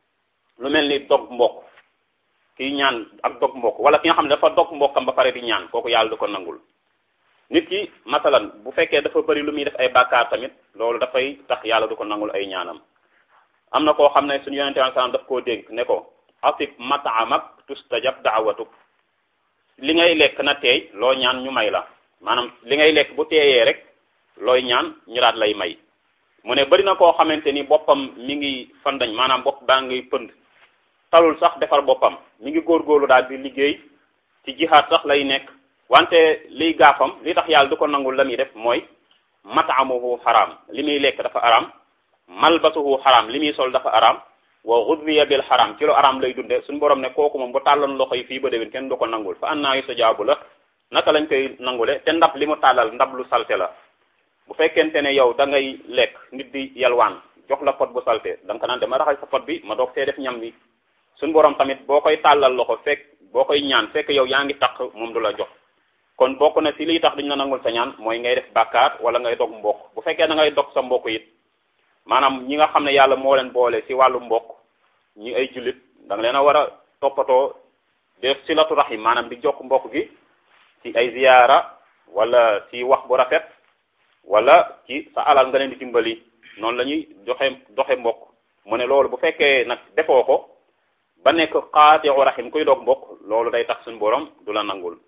lu mel ni dog mbokk kii ñaan ak dog mbokk wala ki nga xam ne dafa dog mbokkam ba pare di ñaan kooku yàlla du ko nangul nit ki masalan bu fekkee dafa bëri lu muy def ay bàkkaar tamit loolu dafay tax yàlla du ko nangul ay ñaanam am na koo xam ne suñu yonente sallallahu alayhi wasallam daf koo dénk ne ko atib mat'amak tustajab da'watuk li ngay lekk na teey loo ñaan ñu may la maanaam li ngay lekk bu teeyee rek looy ñaan ñu daat lay may mu ne bari na koo xamante ni boppam mi ngi fandañ maanaam bopp baa ngi pënd talul sax defar boppam mi ngi góorgóorlu daal di liggéey ci jihaad sax lay nekk wante liy gaafam li tax yàlla du ko nangul la muy def mooy mat'amuhu xaraam li muy lekk dafa araam malbasuhu xaraam li muy sol dafa araam wa ghudhiya bil haram ci lu aram lay dunde suñu borom ne kooku moom bu tàlloon loxo yi fii ba déwén kenn du ko nangul fa annaa yustajaabu la naka lañ koy nangule te ndab li mu tàllal ndab lu salte la bu fekkente ne yow da ngay lekk nit di yalwaan jox la pot bu salte da nga ko naan dama raxas sa pot bi ma doog see def ñam bi suñu borom tamit boo koy tàllal loxo fekk boo koy ñaan fekk yow yaa ngi taq moom du la jox kon bokk na ci liy tax duñ la nangul sa ñaan mooy ngay def bàkkaar wala ngay dog mbokk bu fekkee da ngay dog sa mbokk it maanaam ñi nga xam ne yàlla moo leen boole ci wàllu mbokk ñi ay jullit da nga leen a war a toppatoo def silatu rahim maanaam di jokk mbokk gi ci ay ziyaara wala ci wax bu rafet wala ci sa alal nga leen di dimbali noonu la ñuy joxe doxe mbokk mu ne loolu bu fekkee nag defoo ko ba nekk qaati'u rahim kuy dog mbokk loolu day tax suñu borom du la nangul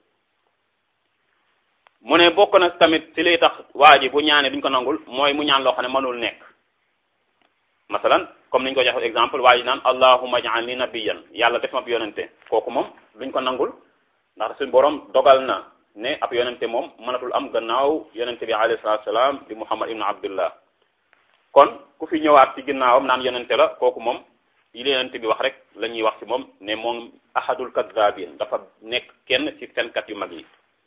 mu ne bokk na tamit ci liy tax waa ji bu ñaanee duñ ko nangul mooy mu ñaan loo xam ne mënul nekk masalan comme niñ ko joxe exemple waa ji naan allahumma ij'alni nabiyyan yàlla def ma ab yonente kooku moom duñ ko nangul ndax suñu borom dogal na ne ab yonente moom mënatul am gannaaw yonente bi alayhi salatu salaam di muhammad ibnu abdullah kon ku fi ñëwaat ci ginnaawam naan yonente la kooku moom yi yonente bi wax rek la ñuy wax ci moom ne moom ahadul kadabin dafa nekk kenn ci fenkat yu mag yi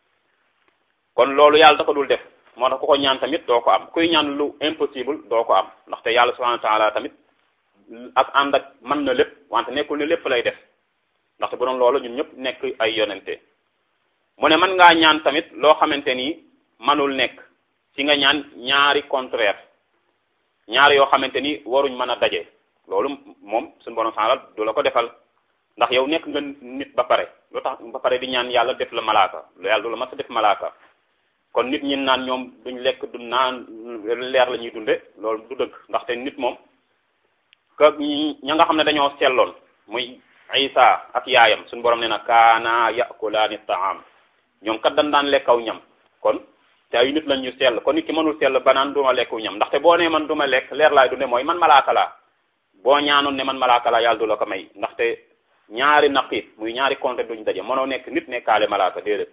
kon loolu yàlla da ko dul def moo tax ku ko ñaan tamit doo ko am kuy ñaan lu impossible doo ko am ndaxte yàlla subhanahu wa taala tamit ak ànd ak mën na lépp wante nekkul ne lépp lay def ndaxte bu doon loolu ñun ñëpp nekk ay yonente mu ne mën ngaa ñaan tamit loo xamante ni manul nekk ci nga ñaan ñaari contraire ñaari yoo xamante ni waruñ mën a daje loolu moom suñu borom sanal du la ko defal ndax yow nekk nga nit ba pare lu tax ba pare di ñaan yàlla def la malaaka lu yàlla du la mas a def malaaka kon nit ñi naan ñoom duñ lekk du naan leer la ñuy dunde loolu du dëgg ndaxte nit moom que ña nga xam ne dañoo selloon muy Isa ak yaayam suñu borom nee na kaana yakulaani taam ñoom kat dañ daan lekkaw ñam kon te ay nit lañ ñu sell kon nit ki mënul sell ba naan duma lekku ñam ndaxte boo nee man duma lekk leer laay dunde mooy man malaaka laa boo ñaanoon ne man malaaka laa yàlla du la ko may ndaxte ñaari naqiit muy ñaari compte duñ daje mënoo nekk nit nekkaale malaaka déedéet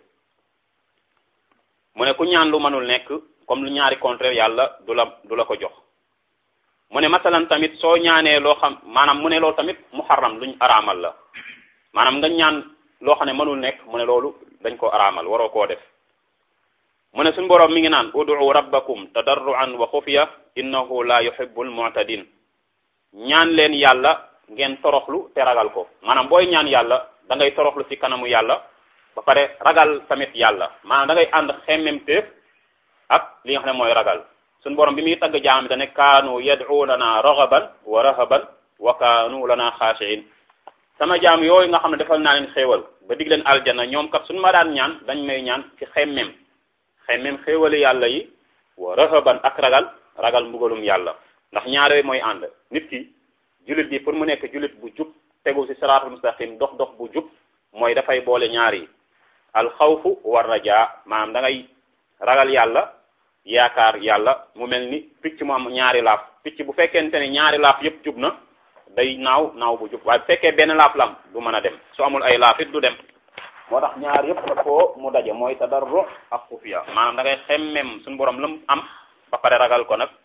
mu ne ku ñaan lu mënul nekk comme lu ñaari contraire yàlla du la du la ko jox mu ne masalan tamit soo ñaanee loo xam maanaam mu ne loolu tamit muharram luñ araamal la maanaam nga ñaan loo xam ne mënul nekk mu ne loolu dañ ko araamal waroo koo def mu ne suñu boroom mi ngi naan ud'u rabbakum tadarruan wa xufiya innahu la yuhibbul mu'tadin ñaan leen yàlla ngeen toroxlu te ragal ko maanaam booy ñaan yàlla da ngay toroxlu ci kanamu yàlla ba pare ragal tamit yàlla maanaam da ngay ànd xemmemteef ak li nga xam ne mooy ragal suñu borom bi muy tagg jaam bi da ne kaanu yad'unana raghaban wa rahaban wa kaanu lana xaashiin sama jaam yooyu nga xam ne defal naa leen xéewal ba dig leen aljana ñoom kat suñu ma daan ñaan dañ may ñaan ci xemmem xemmem xéewali yàlla yi wa rahaban ak ragal ragal mbugalum yàlla ndax ñaar yooyu mooy ànd nit ki jullit bi pour mu nekk jullit bu jub tegu ci siraatul mustaqim dox dox bu jub mooy dafay boole ñaar yi alxawfu war rajaa maanaam da ngay ragal yàlla yaakaar yàlla mu mel ni picc mu am ñaari laaf picc bu fekkente ne ñaari laaf yépp jub na day naaw naaw bu jub waaye bu fekkee benn laaf lam du mën a dem su amul ay laaf it du dem moo tax ñaar yépp la foo mu daje mooy tadarru ak xufiya maanaam da ngay xemmem suñu borom lam am ba pare ragal ko nag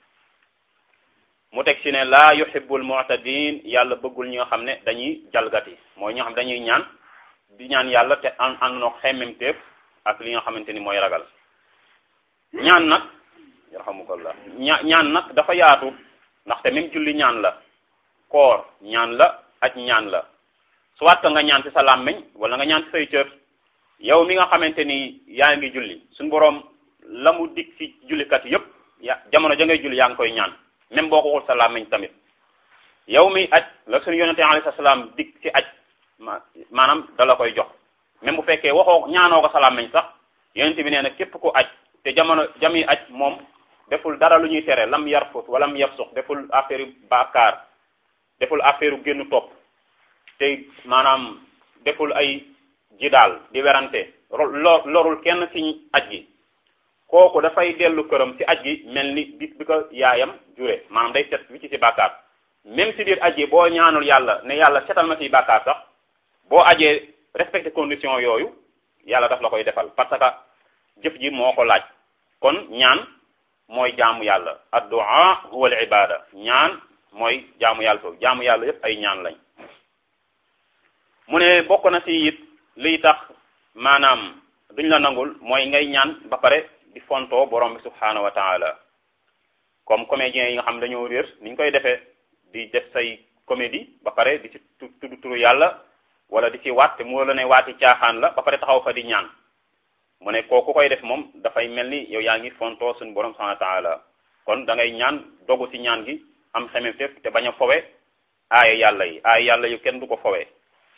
mu teg ci ne laa yuhibbul mu'tadin yàlla bëggul ñi nga xam ne dañuy jalgati mooy ñoo xam dañuy ñaan di ñaan yàlla te an ànd noo xemmemteef ak li nga xamante ni mooy ragal ñaan nag yarhamukallah ña ñaan nag dafa yaatu ndaxte même julli ñaan la koor ñaan la aj ñaan la soit que nga ñaan ci sa làmmiñ wala nga ñaan ci say cër yow mi nga xamante ni yaa ngi julli suñu boroom la mu dig ci jullikat yépp ya jamono ja ngay julli yaa ngi koy ñaan même boo ko waxul sa làmmiñ tamit yow mi aj la suñu yonente alayhi salaam dig ci aj maanaam da la koy jox même bu fekkee waxoo ñaanoo ko sa làmmiñ sax yonente bi nee na képp ku aj te jamono jami aj moom deful dara lu ñuy tere lam yarfut wala lam yafsux deful affaire baakaar deful affaire génn topp te maanaam deful ay jidaal di werante lo lorul kenn ci aj gi kooku dafay dellu këram ci aj gi mel ni bis bi ko yaayam jure maanaam day set wi ci ci bàkkaar même si biir aj gi boo ñaanul yàlla ne yàlla setal ma ci bàkkaar sax boo ajee respecté condition yooyu yàlla daf la koy defal parce que jëf ji moo ko laaj kon ñaan mooy jaamu yàlla addu'a huwa al ibada ñaan mooy jaamu yàlla foofu jaamu yàlla yépp ay ñaan lañ mu ne bokk na ci it liy tax maanaam duñ la nangul mooy ngay ñaan ba pare di fontoo borom bi subhaanahu wa taala comme comédiens yi nga xam dañoo réer ni ñu koy defee di def say comédie ba pare di ci tudd turu yàlla wala di ci waat te mu la ne waati caaxaan la ba pare taxaw fa di ñaan mu ne kooku koy def moom dafay mel ni yow yaa ngi fontoo suñu borom subhaanahu wa taala kon da ngay ñaan dogu ci ñaan gi am xememteef te bañ a fowe aaya yàlla yi aaya yàlla yu kenn du ko fowe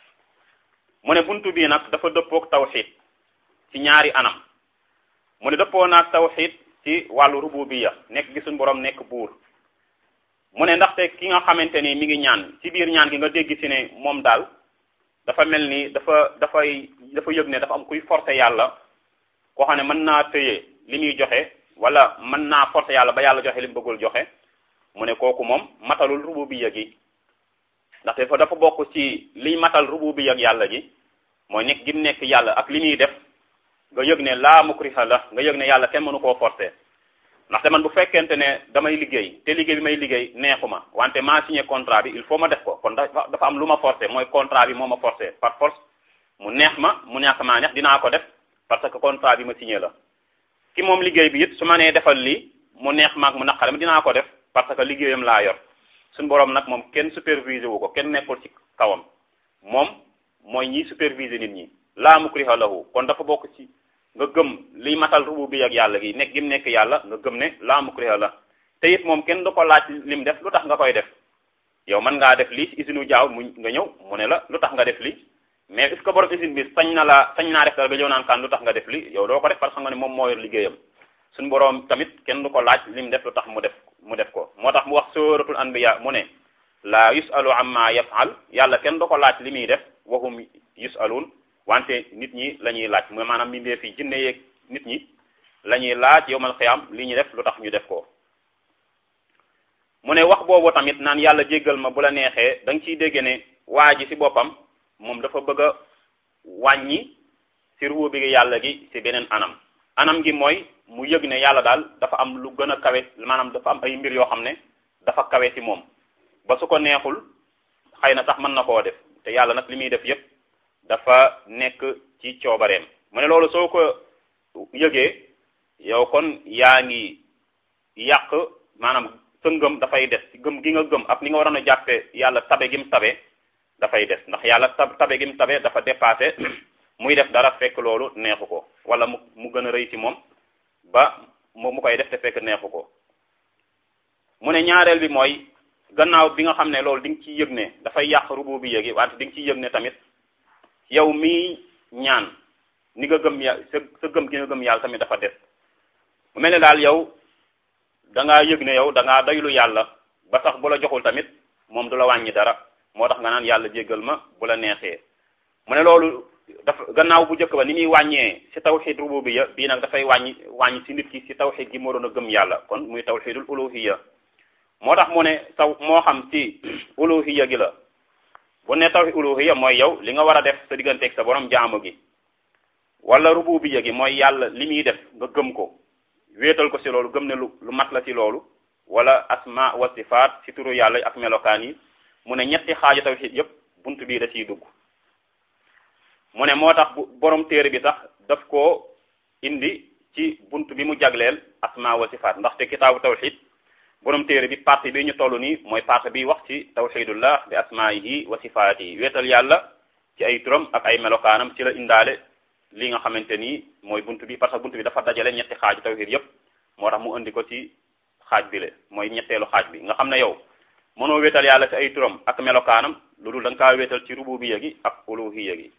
mu ne buntu bii nag dafa dëppook tawxid ci ñaari anam mu ne dëppoo naag tawxid ci wàllu rububiya nekk gi suñu borom nekk buur mu ne ndaxte ki nga xamante ni mi ngi ñaan ci biir ñaan gi nga dégg ci ne moom daal dafa mel ni dafa dafay dafa yëg ne dafa am kuy forcer yàlla koo xam ne mën naa tëye li muy joxe wala mën naa forcer yàlla ba yàlla joxe li mu bëggul joxe mu ne kooku moom matalul rububiya gi ndaxte dafa dafa bokk ci liy matal rububiya ak yàlla gi mooy nekk gi nekk yàlla ak li muy def nga yëg ne laa mukriha la nga yëg ne yàlla kenn mënu koo forcer ndaxte man bu fekkente ne damay liggéey te liggéey bi may liggéey neexuma wante maa signé contrat bi il faut ma def ko kon dafa dafa am lu ma forcer mooy contrat bi moo ma forcer par force mu neex ma mu ñàkk maa neex dinaa ko def parce que contrat bi ma signé la ki moom liggéey bi it su ma nee defal lii mu neex maag mu naqare ma dinaa ko def parce que liggéeyam laa yor suñu borom nag moom kenn superviser wu ko kenn nekkul ci kawam moom mooy ñiy superviser nit ñi laa mukriha lahu kon dafa bokk ci nga gëm liy matal rububiyya ak yàlla gi nekk gim nekk yàlla nga gëm ne laa mukriha la te it moom kenn du ko laaj lim def lu tax nga koy def yow mën ngaa def lii ci usine jaaw mu nga ñëw mu ne la lu tax nga def lii mais est-ce que borom usine bi sañ na la sañ naa def dara nga ñëw naan kan lu tax nga def lii yow doo ko def parce que nga ne moom moo yor liggéeyam suñu borom tamit kenn du ko laaj lim def lu tax mu def mu def ko moo tax mu wax suratul anbiya mu ne laa yusalu amma yafal yàlla kenn du ko laaj li muy def wahum yusalun wante nit ñi la ñuy laaj mooy maanaam mbindee fi jinne yeeg nit ñi la ñuy laaj yowmal xiyaam li ñu def lu tax ñu def ko mu ne wax boobu tamit naan yàlla jéggal ma bu la neexee da nga ciy dégg ne waa ji ci boppam moom dafa bëgg a wàññi ci rubu bi yàlla gi ci beneen anam anam gi mooy mu yëg ne yàlla daal dafa am lu gën a kawe maanaam dafa am ay mbir yoo xam ne dafa kawe ci moom ba su ko neexul xëy na sax mën na koo def te yàlla nag li muy def yépp dafa nekk ci coobareem mu ne loolu soo ko yëgee yow kon yaa ngi yàq maanaam sa ngëm dafay des gëm gi nga gëm ak ni nga waroon a jàppe yàlla tabe gi mu tabe dafay des ndax yàlla tab tabe gi mu tabe dafa dépassé muy def dara fekk loolu neexu ko wala mu mu gën a rëy ci moom ba mu mu koy def te fekk neexu ko mu ne ñaareel bi mooy gannaaw bi nga xam ne loolu di nga ciy yëg ne dafay yàq rubu bi yëgi wante di nga ciy yëg ne tamit yow mii ñaan ni nga gëm ya sa sa gëm gi nga gëm yàlla tamit dafa des mu mel ne daal yow da ngaa yëg ne yow da ngaa doylu yàlla ba sax bu la joxul tamit moom du la wàññi dara moo tax nga naan yàlla jéggal ma bu la neexee mu ne loolu dafa gannaaw bu njëkk ba ni muy wàññee ci tawxid rububiyya bii nag dafay wàññi wàññi ci nit ki ci tawxid gi moo doon a gëm yàlla kon muy tawxidul uluhiyya moo tax mu ne taw moo xam ci uluhiyya gi la bu ne tawhid uluhiyya mooy yow li nga war a def sa digganteeg sa borom jaamu gi wala rububiyya gi mooy yàlla li muy def nga gëm ko wéetal ko ci loolu gëm ne lu lu mat la ci loolu wala asma wa sifaat ci turu yàlla ak melokaan yi mu ne ñetti xaaju tawhid yépp bunt bii da ciy dugg mu ne moo tax bu borom téere bi sax daf koo indi ci bunt bi mu jagleel asma wa sifaat ndaxte kitaabu tawhid borom téere bi partie bi ñu toll nii mooy partie bi wax ci tawxidullah bi asmaihi wa sifaatihi wéetal yàlla ci ay turam ak ay melokaanam ci la indaale li nga xamante ni mooy bunt bi parce que bunt bi dafa dajale ñetti xaaju tawxid yépp moo tax mu indi ko ci xaaj bi le mooy ñetteelu xaaj bi nga xam ne yow mënoo wéetal yàlla ci ay turam ak melokaanam lu dul da nga kaa wéetal ci rububiyya gi ak uluhiyya gi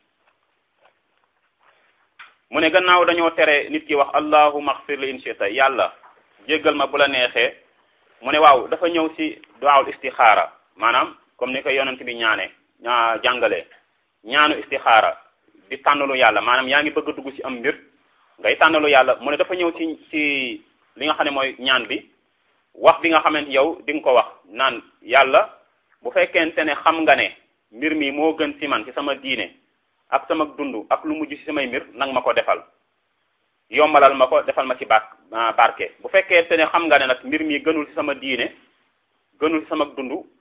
mu ne gannaaw dañoo tere nit ki wax allahumma xfir li in shita yàlla jéggal ma bu la neexee mu ne waaw dafa ñëw ci duwaawul istixaara maanaam comme ni ko yonent bi ñaane ñaa jàngalee ñaanu istixaara di tànnalu yàlla maanaam yaa ngi bëgg a dugg ci am mbir ngay tànnalu yàlla mu ne dafa ñëw ci ci li nga xam ne mooy ñaan bi wax bi nga xamante yow di nga ko wax naan yàlla bu fekkente ne xam nga ne mbir mi moo gën ci man ci sama diine ak sama dund ak lu mujj ci samay mbir nang ma ko defal yombalal ma ko defal ma ci ba barke bu fekkente ne xam nga ne nag mbir mi gënul ci sama diine gënul ci sama dund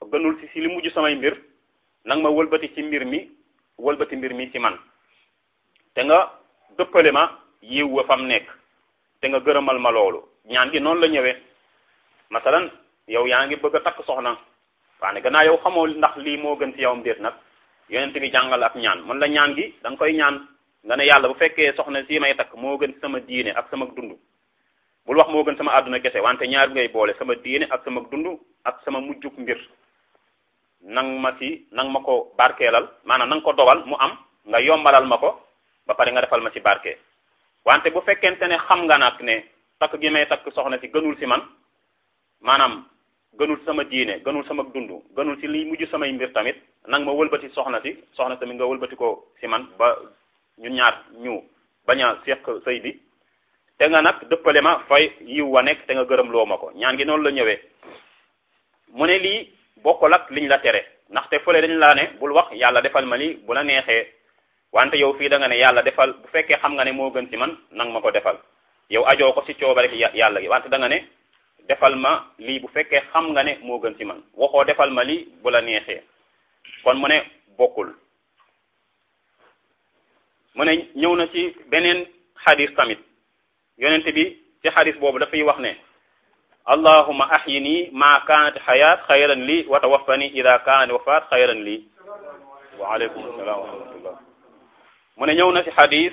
gënul si si li mujj samay mbir nang ma wëlbati ci mbir mi wëlbati mbir mi ci man te nga dëppale ma yiw wa fam nekk te nga gërëmal ma loolu ñaan gi noonu la ñëwee masalan yow yaa ngi bëgg a takk soxna waane gannaaw yow xamoo ndax lii moo gën ci yowam déet nag yonent bi jàngal ak ñaan mën la ñaan gi da nga koy ñaan nga ne yàlla bu fekkee soxna si may takk moo gën ci sama diine ak sama dund bul wax moo gën sama àdduna kese wante ñaar ngay boole sama diine ak sama dund ak sama mujjuk mbir nang ma ci nang ma ko barkeelal maanaam nang ko dogal mu am nga yombalal ma ko ba pare nga defal ma ci barke wante bu fekkente ne xam nga nag ne takk gi may takk soxna si gënul si man maanaam gënul sama diine gënul sama dund gënul si liy mujj samay mbir tamit nang ma wëlbati soxna si soxna tamit nga wëlbati ko si man ba ñun ñaar ñu bañ a seq sëy bi te nga nag dëppale ma fay yiw wa nekk te nga gërëm loo ma ko ñaan gi noonu la ñëwee mu ne lii bokkul ak liñ la tere ndaxte fële dañ laa ne bul wax yàlla defal ma lii bu la neexee wante yow fii da nga ne yàlla defal bu fekkee xam nga ne moo gën ci man nang ma ko defal yow ajoo ko ci coobare yàlla gi wante da nga ne defal ma lii bu fekkee xam nga ne moo gën ci man waxoo defal ma lii bu la neexee kon mu ne bokkul mu ne ñëw na ci beneen xadis tamit yonent bi ci xadis boobu dafay wax ne allahuma ahyini ma kanat xayaat xayran lii wa tawaffani ida kanat wafaat xayran lii wa aleykum assalam wa rahmatullah mu ne ñëw na ci xadis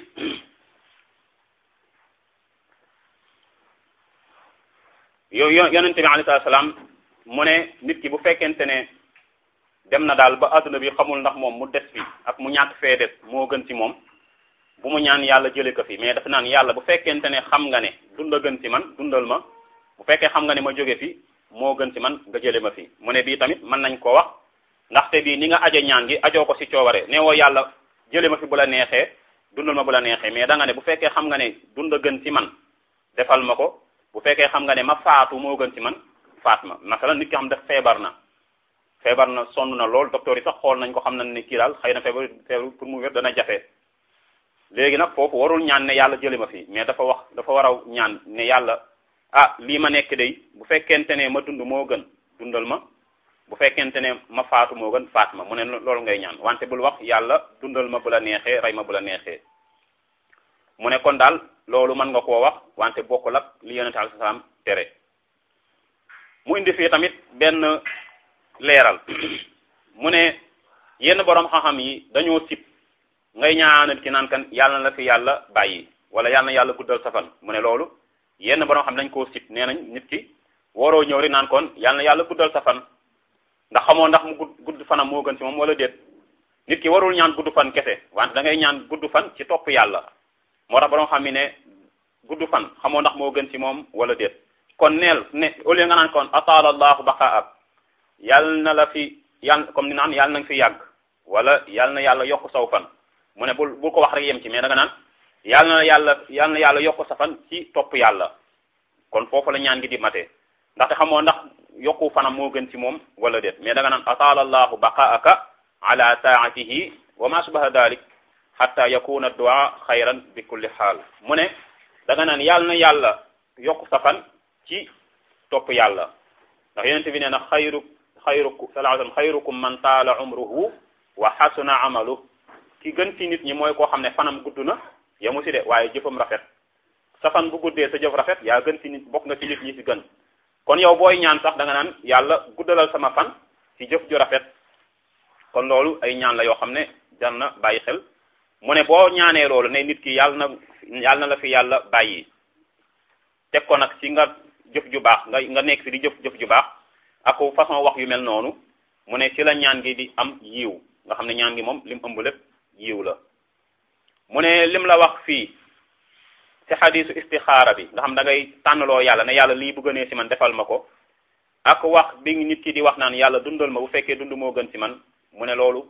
yow yonent bi alayhi salaam mu ne nit ki bu fekkente ne dem na daal ba adduna bi xamul ndax moom mu des fi ak mu ñàkk fee des moo gën ci moom bu mu ñaan yàlla jële ko fi mais dafa naan yàlla bu fekkente ne xam nga ne dunda gën ci man dundal ma bu fekkee xam nga ne ma jóge fi moo gën ci man nga jële ma fi mu ne bii tamit mën nañ koo wax ndaxte bii ni nga aje ñaan gi ajoo ko ci coobare ne woo yàlla jële ma fi bu la neexee dundal ma bu la neexee mais da nga ne bu fekkee xam nga ne dunda gën ci man defal ma ko bu fekkee xam nga ne ma faatu moo gën ci man faat ma masalan nit ki xam def feebar na feebar na sonn na lool docteur yi sax xool nañ ko xam nañ ne kii daal xëy na feebar feebar pour mu wér dana jafe léegi nag foofu warul ñaan ne yàlla jële ma fi mais dafa wax dafa war a ñaan ne yàlla ah lii ma nekk day bu fekkente ne ma dund moo gën dundal ma bu fekkente ne ma faatu moo gën faat ma mu ne loolu ngay ñaan wante bul wax yàlla dundal ma bu la neexee rey ma bu la neexee mu ne kon daal loolu mën nga koo wax wante bokkul ak li yonente alayhi salaam tere mu indi fii tamit benn leeral mu ne yenn borom xam-xam yi dañoo sib ngay ñaanal ci naan kan yàlla na la fi yàlla bàyyi wala yàlla na yàlla guddal sa fan mu ne loolu yenn borom xam dañ koo sib nee nañ nit ki waroo ñëw rek naan kon yàlla na yàlla guddal sa fan ndax xamoo ndax mu gudd gudd fanam moo gën ci moom wala déet nit ki warul ñaan gudd fan kese wante da ngay ñaan gudd fan ci topp yàlla moo tax borom xam mi ne gudd fan xamoo ndax moo gën ci moom wala déet kon neel ne au lieu nga naan kon ataala allahu baqaak yàlla na la fi yàlla comme ni naan yàlla na nga fi yàgg wala yàlla na yàlla yokk saw fan mu ne bul bul ko wax rek yem ci mais da nga naan yàlla na yàlla yàlla na yàlla yokk sa fan ci topp yàlla kon foofu la ñaan gi di matee ndaxte xamoo ndax yokku fanam moo gën ci moom wala déet mais da nga naan ataala allahu baqaaka ala taatihi wa ma subaha dalik hatta yakuna du'a xayran bi kulli xaal mu ne da nga naan yàlla na yàlla yokk sa fan ci topp yàlla ndax yonent bi nee na xayru xayrukum sallallahu alayhi wasallam xayrukum man taala umruhu wa xasuna amalu ki gën ci nit ñi mooy koo xam ne fanam gudd na yamu si de waaye jëfam rafet sa fan bu guddee sa jëf rafet yaa gën ci nit bokk nga ci nit ñi si gën kon yow booy ñaan sax da nga naan yàlla guddalal sama fan ci jëf ju rafet kon loolu ay ñaan la yoo xam ne jar na bàyyi xel mu ne boo ñaanee loolu ne nit ki yàlla na yàlla na la fi yàlla bàyyi teg ko nag ci nga jëf ju baax nga nga nekk fi di jëf jëf ju baax ak façon wax yu mel noonu mu ne ci la ñaan gi di am yiw nga xam ne ñaan gi moom lim ëmb lépp yiw la mu ne lim la wax fii ci xadisu istixaara bi nga xam da ngay tànnaloo yàlla ne yàlla lii bu gënee ci man defal ma ko ak wax bi nit ki di wax naan yàlla dundal ma bu fekkee dund moo gën ci man mu ne loolu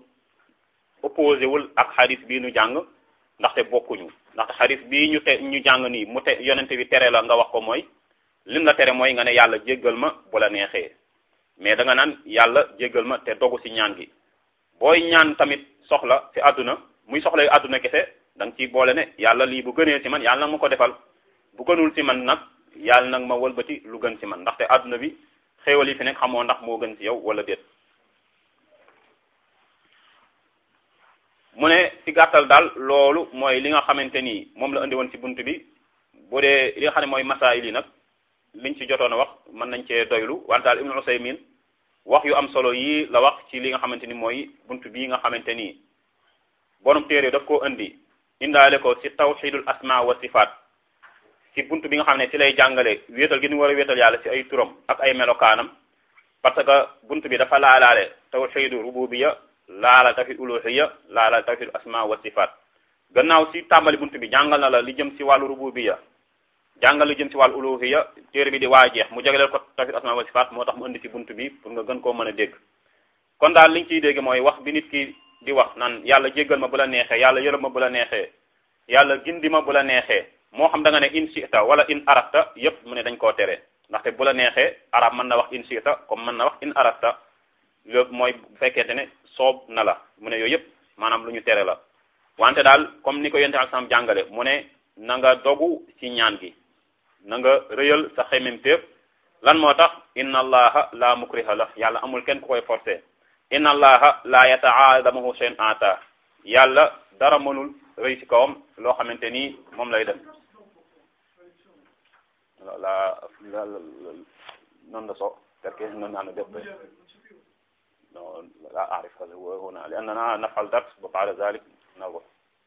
opposé wul ak xadis bii ñu jàng ndaxte bokkuñu ndaxte xadis bii ñu te ñu jàng nii mu te yonente bi tere la nga wax ko mooy lim la tere mooy nga ne yàlla jéggal ma bu la neexee mais da nga naan yàlla jéggal ma te dogu ci ñaan gi booy ñaan tamit soxla ci àdduna muy soxla yu àdduna kese da nga ciy boole ne yàlla lii bu gënee ci man yàlla nag ma ko defal bu gënul ci man nag yàlla nag ma wëlbati lu gën ci man ndaxte àdduna bi xéewal yi fi nekk xamoo ndax moo gën ci yow wala déet mu ne ci gàttal daal loolu mooy li nga xamante ni moom la indi woon ci bunt bi bu dee li nga xam ne mooy masaayil yi nag liñ ci jotoon a wax mën nañ cee doylu wante daal Ibnu Usaymin wax yu am solo yii la wax ci li nga xamante ni mooy bunt bii nga xamante ni borom téere daf koo indi indaale ko ci tawxidul asma wa sifaat ci bunt bi nga xam ne ci lay jàngale wéetal gi ñu war a wéetal yàlla ci ay turam ak ay melokaanam parce que bunt bi dafa laalaale tawxidu rububiya laala tawxid uluhiya laala tawxid asma wa sifaat gannaaw si tàmbali bunt bi jàngal na la li jëm ci wàllu rububiya jàngal li jëm ci wàllu uluhiya téere bi di waa jeex mu jagleel ko tawxid asma wa sifaat moo tax mu indi ci bunt bi pour nga gën koo mën a dégg kon daal liñ ciy dégg mooy wax bi nit ki di wax naan yàlla jéggal ma bu la neexee yàlla yërëm ma bu la neexee yàlla gindi ma bu la neexee moo xam da nga ne in sita wala in arasta yépp mu ne dañ koo tere ndaxte bu la neexee arab mën na wax in sita comme mën na wax in arasta loolu mooy bu fekkente ne soob na la mu ne yooyu yépp maanaam lu ñu tere la wante daal comme ni ko yonte ak sam jàngale mu ne na nga dogu ci ñaan gi na nga rëyal sa xememtéef lan moo tax inna allaha la mukriha la yàlla amul kenn ku koy forcé inna allaha la yataadamuhu shay'un ata yàlla dara mënul rëy ci kawam loo xamante ni moom lay def la la non la so perché non hanno detto no لا أعرف هذا هو هنا لأننا نفعل درس وبعد ذلك نروح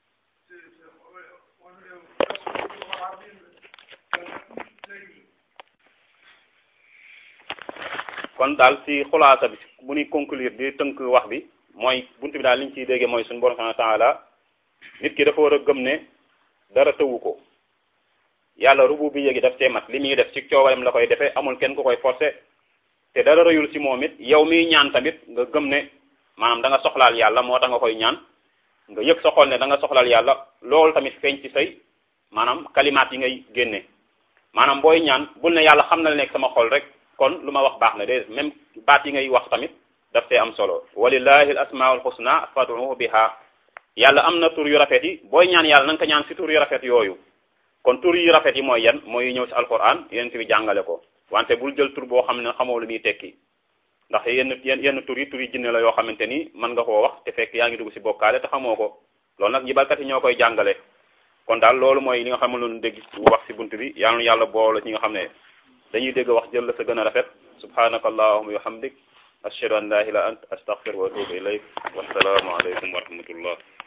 kon daal ci xulaasa bi bu ñuy conclure di tënk wax bi mooy buntu bi daal li ñu ciy déggee mooy suñu borom subhanahu wa taala nit ki dafa war a gëm ne dara tëwu ko yàlla rubu bi yéegi daf cee mat li muy def ci coobareem la koy defee amul kenn ku koy forcé te dara rëyul ci moom it yow miy ñaan tamit nga gëm ne maanaam da nga soxlaal yàlla moo tax nga koy ñaan nga yëg sa xol ne da nga soxlaal yàlla loolu tamit feeñ ci say maanaam kalimaat yi ngay génne maanaam booy ñaan bul ne yàlla xam na la nekk sama xol rek kon lu ma wax baax na de même baat yi ngay wax tamit daf see am solo walillahi al asmaul husna fad'uhu biha yàlla am na tur yu rafet yi booy ñaan yàlla na nga ko ñaan si tur yu rafet yooyu kon tur yu rafet yi mooy yan mooy ñëw si alquran yonent bi jàngale ko wante bul jël tur boo xam ne xamoo lu muy tekki ndax yenn yenn yenn tur yi tur yi jinne la yoo xamante ni mën nga koo wax te fekk yaa ngi dugg si bokkaale te xamoo ko loolu nag jibalkat yi ñoo koy jàngale kon daal loolu mooy li nga xam ne loolu dégg wax si bunt bi yàlla na yàlla boole ñi nga xam ne dañuy dégg wax jël la sa gën a rafet subhanaka allahumma wa hamdik ashhadu an la ilaha illa ant astaghfiruka wa atubu ilayk wassalaamu alaykum wa rahmatullah